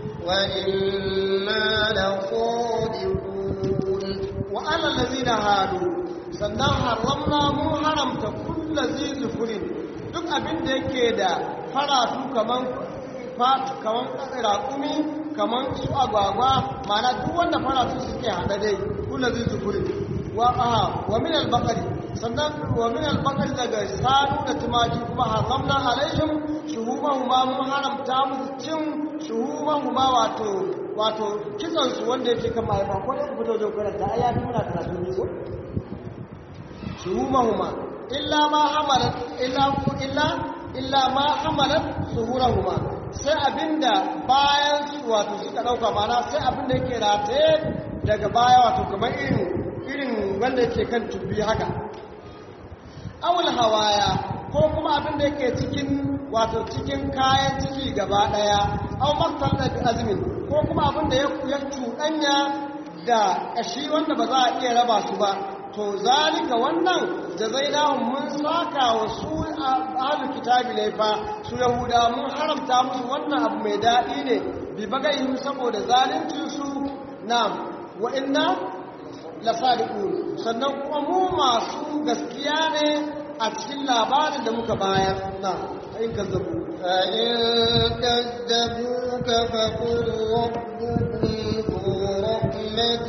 وإنا لصادقون وعلى الذين هادوا sannan haramna mu haramta kulla zai zufurin duk abin da yake da faratu kaman kaman raƙumi kaman su agwagwa mana duk wanda faratu suke haɗa dai kulla zai zufurin wa aha wa min al-baqari sannan wa min al-baqari daga sanu da tumaki kuma haramna alaihim shuhumahuma mun haramta musu cin shuhumahuma wato wato kitsan su wanda yake kan mahaifa ko da ku fito da karanta ai ya fi muna karatu ne ko shuhumahuma illa ma hamalat illa illa illa ma hamalat zuhurahuma sai abinda bayan su wato suka dauka mana sai abinda yake rataye daga baya wato kamar irin irin wanda yake kan tubi haka awul hawaya ko kuma abinda yake cikin wato cikin kayan ciki gaba daya aw maktal da azmin ko kuma abinda ya ya cuɗanya da ƙashi wanda ba za a iya raba su ba to zalika wannan jazainahum mun saka wa su ahlul kitabi ne fa su yahuda mun haramta musu wannan abu mai daɗi ne bi bagayin saboda zalincin su na'am wa inna lasadiqun sannan kuma mu masu gaskiya ne a cikin labarin da muka bayar na'am in kazzabu فإن كذبوك فقل ربكم ذو رحمة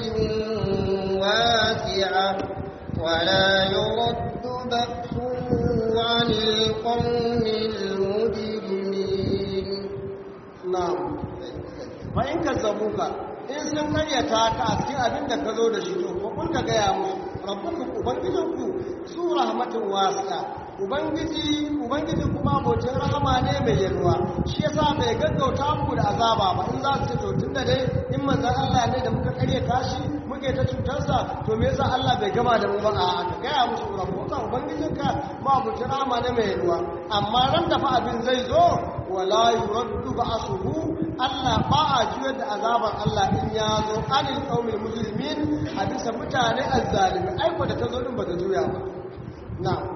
واسعة ولا يرد بأسه عن القوم المجرمين na'am fa in kazzabuka in sun karyata ka a cikin abin da ka zo da shi to ko kun ka gaya musu rabbukum ubangijinku su rahmatin wasi'a ubangiji ubangiji kuma abocin rahama ne mai yalwa shi yasa bai gaggauta muku da azaba ba in za su ce to tunda dai in manzon Allah ne da muka karyata shi muke ta cutarsa to me yasa Allah bai gama da mu ba a ka gaya musu rabbuka ubangijinka ma abocin rahama ne mai yalwa amma ran da fa abin zai zo wala yuraddu ba'suhu Allah ba a juyar da azabar Allah in ya zo anil qaumil mujrimin a bisa mutane azzalimi aiko da ta zo din ba ta juya ba na'am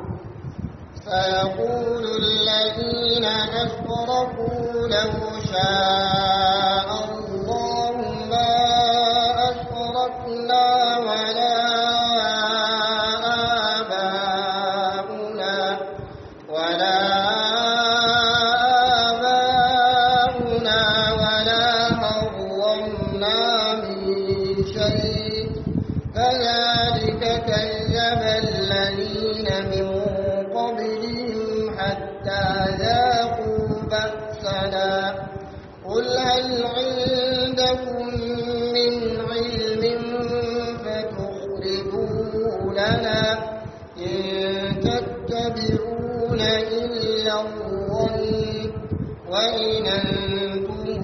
سيقول الذين أشركوا لو شاء الله ما أشركنا ولا آباؤنا ولا آباؤنا ولا حرمنا من شيء كذلك كذب الذين من قبلهم حتى ذاقوا بأسنا قل هل عندكم من علم فتخرجوه لنا إن تتبعون إلا الظن وإن أنتم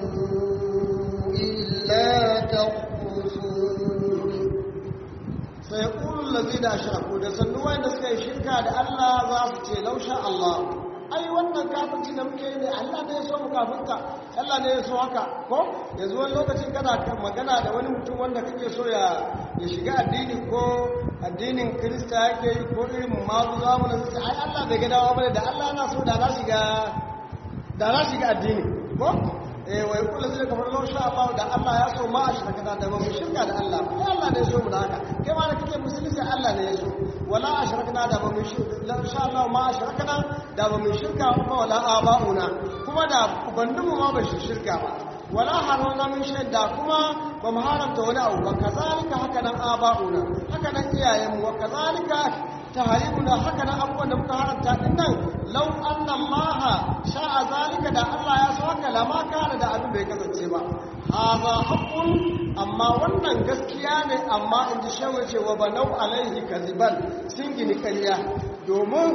إلا تخرصون sai ƙulun lazi da shiraku da sannu wanda suka yi shirka da Allah za su ce lausha Allah ai wannan kafirci da muke yi ne Allah ne ya so mu kafinta Allah ne ya so haka ko yanzu wani lokacin kana kan magana da wani mutum wanda kake so ya ya shiga addini ko addinin Kirista yake yi ko irin mazu zamanin sai ai Allah bai ga dawa bane da Allah na so da na shiga da na shiga addini ko eh wai kullu zai kamar law sha Allah da Allah ya so ma a shirka da ba mu shirka da Allah ko Allah ne ya so mu da haka kai ma da kake musulunci Allah ne ya so wala ashrakna da ba mu shirka law sha Allah ma ashrakna da ba mu shirka ba wala abauna kuma da ubandunmu ma ba shi shirka ba wala harona min shaida kuma ba mu haramta wani abu ba kazalika haka nan abauna haka nan iyayenmu wa kazalika taharimuna haka nan abubuwan da muka haramta din nan lau anna Allah sha'a zalika da Allah ya so haka lama kana da abin bai kasance ba haza haqqun amma wannan gaskiya ne amma in ji shawo cewa ba nau alaihi kaziban sun gini ƙarya domin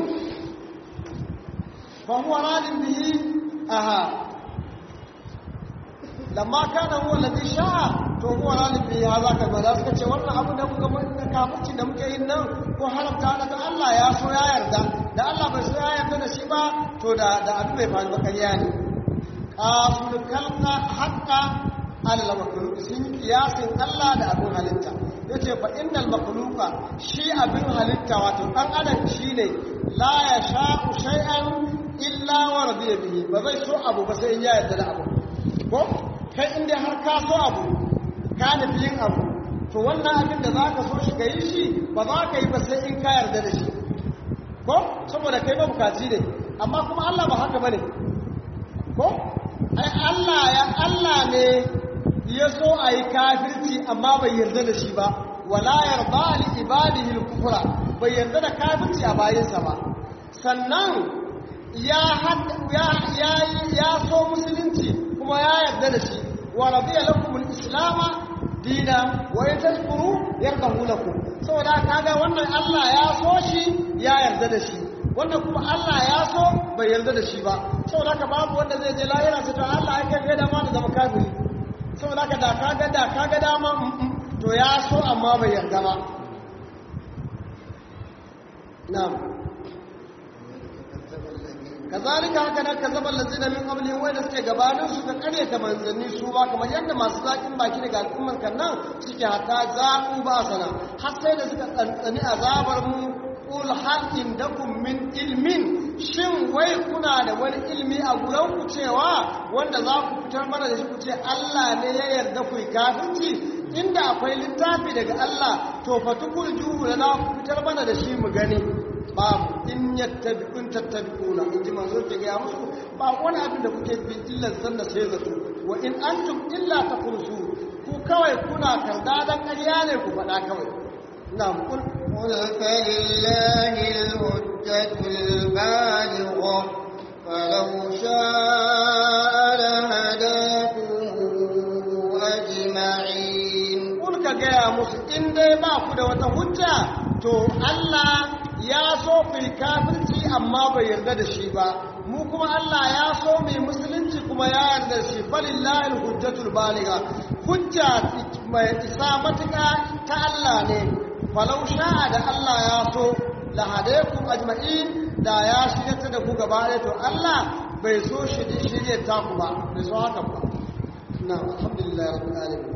fa huwa radin bihi aha lamma kana huwa alladhi sha'a to huwa radin bihi haza ka ba za su ce wannan abu da muka mun kafirci da muke yin nan ko haramta daga Allah ya so ya yarda da Allah bai so ya yarda da shi ba to da da abin bai faru ba ƙarya ne qasul kalqa haqqa Allah makhluq sun kiyasin Allah da abin halitta yace fa innal makhluqa shi abin halitta wato dan adam shine la yasha'u shay'an illa wa radiya bihi ba zai so abu ba sai ya yarda da abu ko kai inda har ka so abu ka nufi yin abu to wannan abin da zaka so shi kai shi ba za ka yi ba sai in ka yarda da shi ko saboda kai ba bukaci ne amma kuma Allah ba haka bane ko ai Allah ya Allah ne ya so a yi kafirci amma bai yarda da shi ba wala yarda li ibadihi al-kufra bai yarda da kafirci a bayinsa ba sannan ya ya ya ya so musulunci kuma ya yarda da shi wa radiya lakum al-islam dina wa yatashkuru yardahu lakum saboda kaga wannan Allah ya so shi ya yarda da shi wannan kuma Allah ya so bai yarda da shi ba saboda ka babu wanda zai je lahira sai to Allah ya kai da ma da zama kafiri saboda ka da kaga da kaga dama to ya so amma bai yarda ba na'am kazalika haka nan kazaban lazina min qablihim wa da suke gabanin su ka kare ta manzanni su ba kamar yadda masu zakin baki daga al'umman kan nan suke hata zaqu ba sana har sai da suka tsantsani azabar mu qul hal indakum min ilmin shin wai kuna da wani ilmi a guran ku cewa wanda za ku fitar mana da shi ku ce Allah ne ya yarda ku kafirci inda akwai littafi daga Allah to fatukul juhu lana ku fitar mana da shi mu gani babu in yattabi'un tattabi'una in ji manzo ke ga musu ba wani abin da kuke bi illa zanna sai zato wa in antum illa tafursu ku kawai kuna karda dan ƙarya ne ku faɗa kawai na'am kul قل فلله الحجة البالغة فلو شاء لهداكم أجمعين kul ka gaya musu in dai ba ku da wata hujja to Allah ya so ku yi kafirci amma bai yarda da shi ba mu kuma Allah ya so mu yi musulunci kuma ya yarda da shi falillahi alhujjatul baligha hujja mai isa matuka ta Allah ne falau sha'a da Allah ya so la hadaykum ajma'in da ya shirya da ku gaba ɗaya to Allah bai so shi shirye ta ku ba bai so haka ba na alhamdulillah rabbil alamin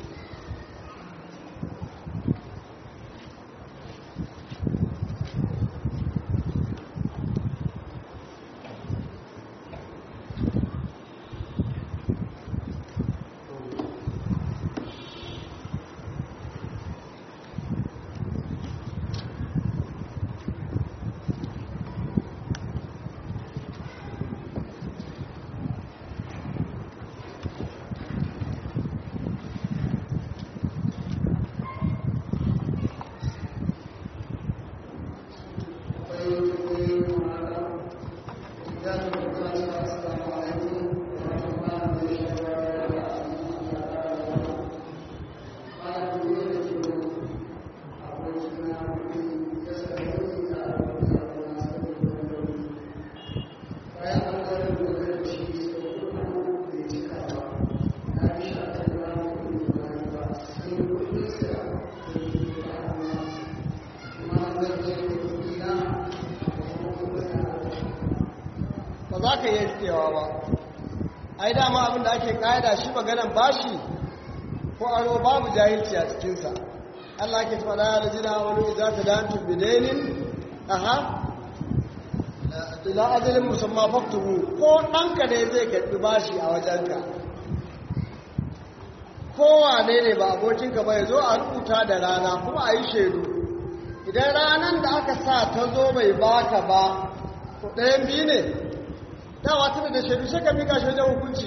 ba za ka yi rikewa ba ai dama abin da ake ƙa'ida shi maganan bashi ko aro babu jahilci a cikinsa Allah ke faɗa ya rajina wani za ta dantu bidainin aha ila ajalin musamman faktubu ko ɗanka ne zai karɓi bashi a wajenka kowane ne ba abokinka ba ya zo a rubuta da rana kuma a yi shaidu idan ranar da aka sa ta zo bai baka ba to ɗayan biyu ne dawa tana da shaidu sai ka mika shi wajen hukunci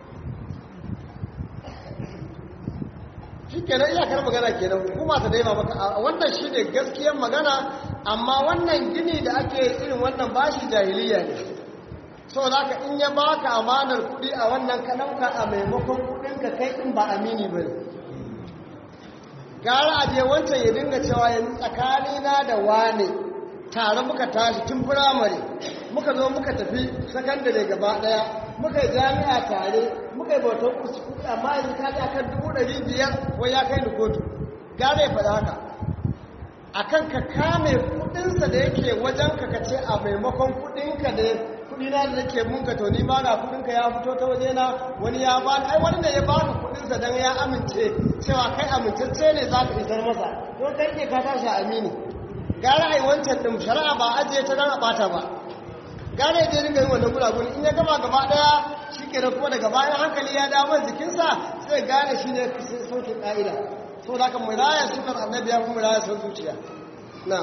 shi kenan iyakar magana kenan hukuma ta daima maka a wannan shi ne gaskiyar magana amma wannan gini da ake irin wannan bashi jahiliya ne so da ka in ya baka amanar kuɗi a wannan ka ɗauka a maimakon kuɗinka kai in ba amini ba ne gara a je wancan ya dinga cewa yanzu tsakanina da wane tare muka tashi tun firamare muka zo muka tafi sakandare gaba daya muka yi jami'a tare muka yi bautar kurci amma yanzu ka ji akan dubu ɗari biyar wai ya kai ni kotu gane ya faɗa haka akan ka kame kuɗinsa da yake wajen ka ka ce a maimakon kuɗinka da kuɗi na da nake munka to ni ma ga kuɗinka ya fito ta waje na wani ya bani ai wani ne ya bani kuɗinsa dan ya amince cewa kai amintacce ne za ka isar masa to kai ke ka tashi amini gara ai wancan din shari'a ba ajiye ta dan a bata ba gane ya je dinga yin wannan guragun in ya gama gaba daya shi kenan kuma daga bayan hankali ya dawo jikinsa sai gane shi ne saukin ƙa'ida so da kan muraya sukar annabi ya kuma muraya son zuciya na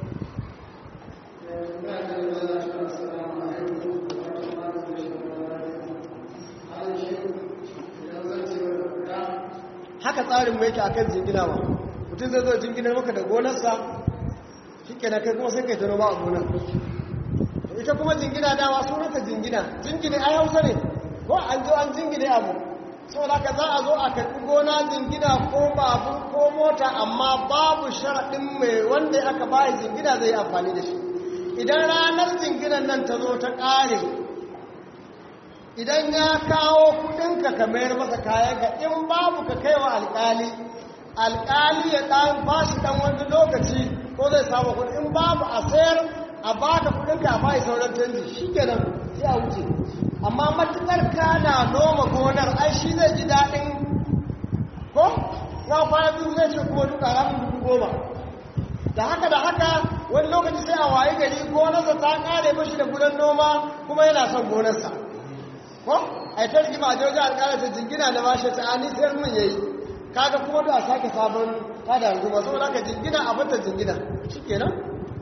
haka tsarin mu yake akan jingina ba mutum zai zo jinginar maka da gonarsa shi kenan kai kuma sai kai ta noma a gonar ita kuma jingina dama sunanta jingina jingine ai hausa ne ko an zo an jingine abu saboda ka za a zo a karɓi gona jingina ko babu ko mota amma babu sharaɗin mai wanda aka bayi jingina zai amfani da shi idan ranar jinginan nan ta zo ta ƙare idan ya kawo kudinka ka mayar masa kayan ka in babu ka kaiwa alƙali alƙali ya ɗan ba shi ɗan wani lokaci ko zai samu kudi in babu a sayar a baka kudinka a bayi sauran canji shi kenan sai a wuce amma matukar kana noma gonar ai shi zai ji daɗin ko na kwana biyu zai ce kuma duka ramin dubu goma da haka da haka wani lokaci sai a wayi gari gonarsa ta kare mashi da gudan noma kuma yana son gonarsa ko a ta rigima a jirgin alƙalar ta jingina da bashi ta ani sai mun yayi kaga kuma da a sake sabon tada rigima saboda haka jingina abin ta jingina shi kenan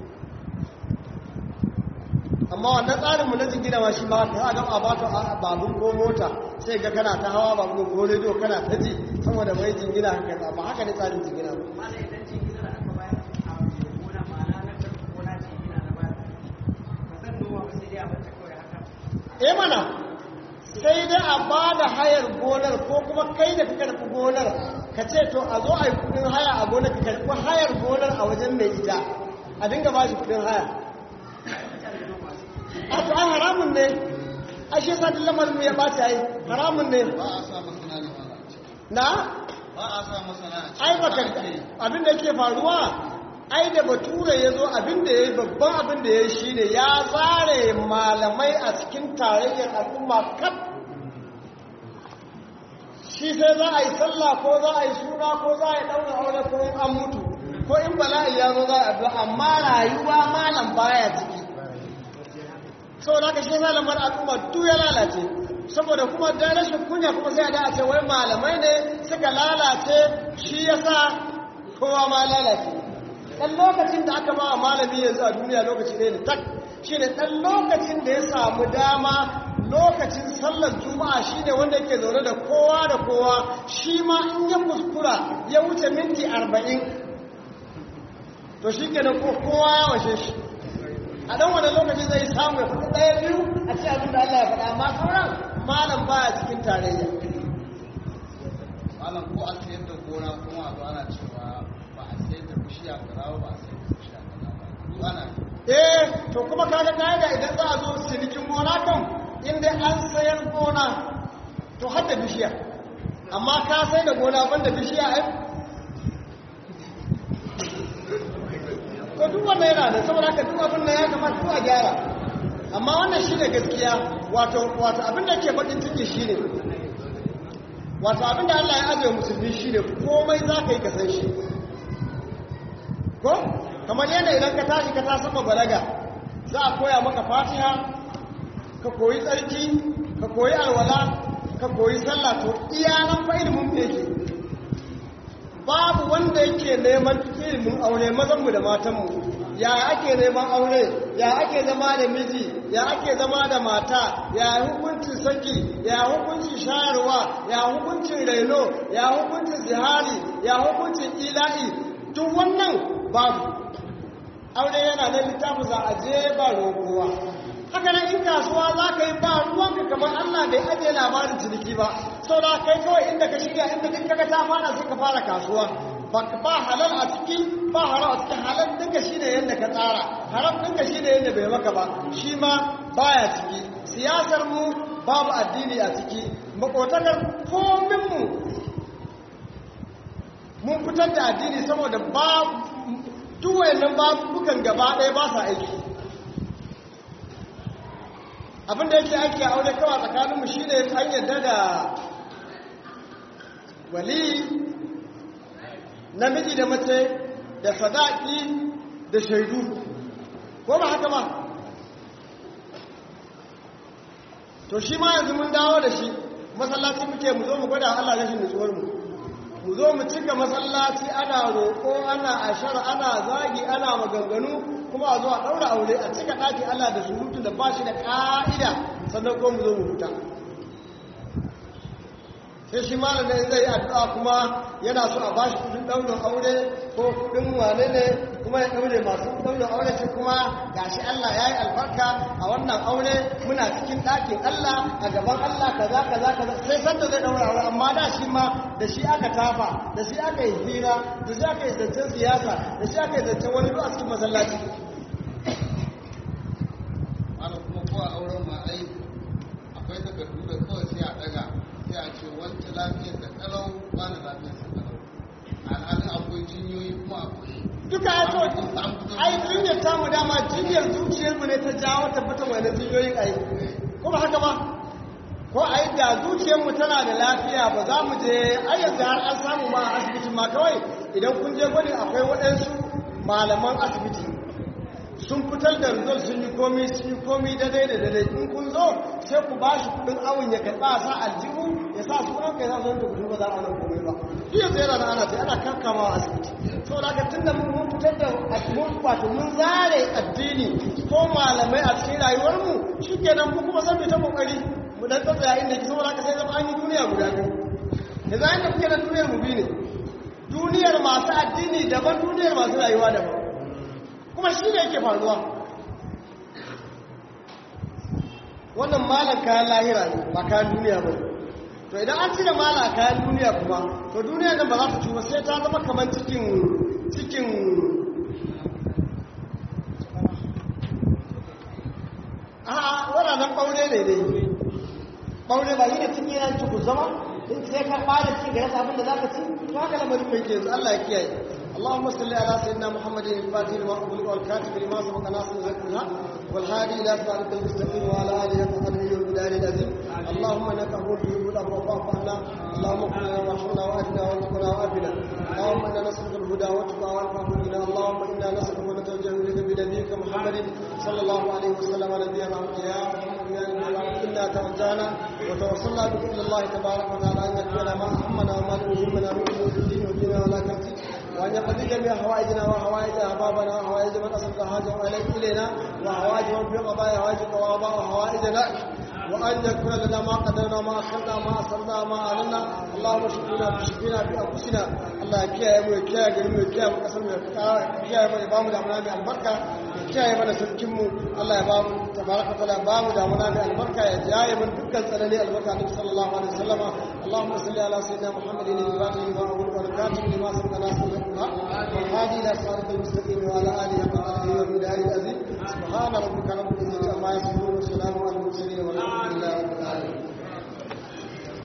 amma wannan tsarinmu na jingina ma shi ma ta ga a baka babun ko mota sai ga kana ta hawa babun ko rediyo kana ta ji saboda mai jingina haka ba haka ne tsarin jingina ba eh mana sai dai a ba da hayar gonar ko kuma kai da ka karɓi gonar ka ce to a zo a yi kudin haya a gonar ka karɓi hayar gonar a wajen mai ita a dinga ba shi kudin haya a to ai haramun ne a shi yasa duk lamarin mu ya ɓaci ai haramun ne ba a sa masana ne ba na ba a sa masana a ai baka abin da yake faruwa ai da bature ya zo abin da ya yi babban abin da ya yi shi ne ya zare malamai a cikin tarayyar al'umma kaf shi sai za a yi sallah ko za a yi suna ko za a yi ɗaura aure ko in an mutu ko in bala'i ya zo za a addu'a amma rayuwa malam baya ciki saboda haka shi yasa lamar al'umma duk ya lalace saboda kuma da rashin kunya kuma sai a da a ce wai malamai ne suka lalace shi yasa kowa ma lalace ɗan lokacin da aka ba wa malami yanzu a duniya lokaci ne ne tak shi ne ɗan lokacin da ya samu dama lokacin sallar juma'a shi ne wanda yake zaune da kowa da kowa shi ma in ya kuskura ya wuce minti arba'in to shi ke ko kowa ya washe shi a ɗan wani lokaci zai samu ya faɗi ɗaya biyu a ce abin da Allah ya faɗa amma sauran malam baya cikin tarayya malam ko a sayar da gona kuma a zo ana cewa ba a sayar da bishiya kaza ba ba a sayar da bishiya kaza ba duk ana yi eh to kuma kaga kaida idan za a zo cinikin gona kan inda an sayar gona to har da bishiya amma ka sai da gona banda bishiya ai to duk wannan yana da saboda haka duk abin nan ya kamata duk a gyara amma wannan shine gaskiya wato wato abin da ke bakin ciki shine wato abin da Allah ya ajiye musulmi shine komai za ka yi ka san shi ko kamar yadda idan ka tashi ka tashi ma balaga za a koya maka fatiha ka koyi tsarki ka koyi alwala ka koyi sallah to iya nan fa ilimin da yake babu wanda yake neman ilimin aure mazanmu da matanmu ya ake neman aure ya ake zama da miji ya ake zama da mata ya hukuncin saki ya hukuncin shayarwa ya hukuncin raino ya hukuncin zihari ya hukuncin ila'i duk wannan babu aure yana nan littafin za a je ba roƙowa haka nan in kasuwa za ka yi ba ruwanka kamar allah bai ajiye labarin ciniki ba sau da kai kawai inda ka shiga inda duk kaga ta fara sai ka fara kasuwa ba halal a ciki ba haram a ciki halal dinka shi ne yadda ka tsara haram dinka shi ne yadda bai maka ba shi ma baya ciki siyasar mu babu addini a ciki makotakar komin mu mun fitar da addini saboda babu duwayen nan babukan gaba ɗaya ba sa aiki abinda yake ake aure kawai tsakaninmu shi ne an yadda da wali namiji da mace da sadaki da shaidu ko ba haka ba to shi ma yanzu mun dawo da shi masallaci muke mu zo mu gwada Allah rashin nutsuwar mu mu zo mu cika masallaci ana roƙo ana ashar ana zagi ana maganganu kuma a zo a ɗaura aure a cika ɗaki Allah da surutu da ba shi da ƙa'ida sannan ko mu zo mu huta sai shi malamin zai yi addu'a kuma yana so a bashi kudin ɗaurin aure ko kudin wane ne kuma ya ɗaure masu ɗaurin aure sai kuma gashi Allah ya yi albarka a wannan aure muna cikin ɗakin Allah a gaban Allah kaza kaza kaza sai sanda zai ɗaura aure amma da shi ma da shi aka tafa da shi aka yi hira da shi aka yi zancen siyasa da shi aka yi zancen wani a cikin masallaci malam kuma ko a auren ma ai akwai takardu da kawai sai a daga sai a ce wancan lafiyar da kalau ba na lafiyar sa kalau alhalin akwai jinyoyi kuma akwai duka ya so ai jinyar tamu dama jinyar zuciyarmu ne ta jawo tabbatar wani jinyoyin ai ko ba haka ba ko ai da zuciyarmu tana da lafiya ba za mu je ai yanzu har an samu ma a asibitin ma kawai idan kun je gwani akwai waɗansu malaman asibiti sun fitar da result sun yi komi sun yi komi daidai da daidai in kun zo sai ku ba shi kudin awon ya karɓa sa aljihu ya sa su ranka ya zo da kudu ba za a nan komai ba shi yanzu yana da ana sai ana kankama a asibiti to da ka tun da mun fitar da mun wato mun zare addini ko malamai a cikin rayuwarmu shi kenan mu kuma san ta kokari mu dan tsaya inda ki saboda ka sai zama an yi duniya guda biyu yanzu an da kuke da duniyar mu biyu ne duniyar masu addini daban duniyar masu rayuwa daban kuma shi ne yake faruwa wannan malar kayan lahira ne ba kayan duniya ba to idan an cire mala kayan duniya kuma to duniya nan ba za ta cuba sai ta zama kamar cikin cikin a wadannan ɓaure ne dai ɓaure ba yi da cikin yana cikin zama in sai ka ɓada cikin ga yasa abinda za ka ci to haka lamarin mai ke yanzu Allah ya kiyaye اللهم صل على سيدنا محمد الفاتح لما أغلق والكاتب لما سبق ناصر الحق والهادي إلى صراط المستقيم وعلى آله وصحبه والبلاد العظيم اللهم إنك عفو تحب العفو فاعف عنا اللهم اغفر لنا وارحمنا وأهدنا وارزقنا وعافنا اللهم إنا نسألك الهدى والتقى والعفو منا اللهم إنا نسألك ونتوجه إليك بنبيك محمد صلى الله عليه وسلم نبينا يا محمد يا نبي إنا توجهنا وتوصلنا بك إلى الله تبارك وتعالى أن يكفينا ما أهمنا وما يهمنا من أمور الدين والدين ولا كرتي وأن يقضي جميع حوائجنا وحوائج أحبابنا وحوائج من أصل حاجة إليك إلينا وحوائج من في قضايا حوائجك وقضاء حوائجنا وأن يكون لنا ما قدرنا ما أخرنا ما أسرنا ما أعلنا اللهم شفينا بشفينا بأنفسنا الله كيا يمو كيا قرمو كيا مقسم كيا يمو إبام دعمنا بالبركة كيا يمو نسلكمو الله إبام تبارك وتعالى إبام دعمنا بالبركة يا يمن دكا سنني البركة النبي صلى الله عليه وسلم اللهم صل على سيدنا محمد الفاتح لما أقول والكاتب لما سبق ناصر الحق والهادي إلى صراط المستقيم وعلى آله وصحبه ومن العزيز سبحان ربك رب العزة عما يصفون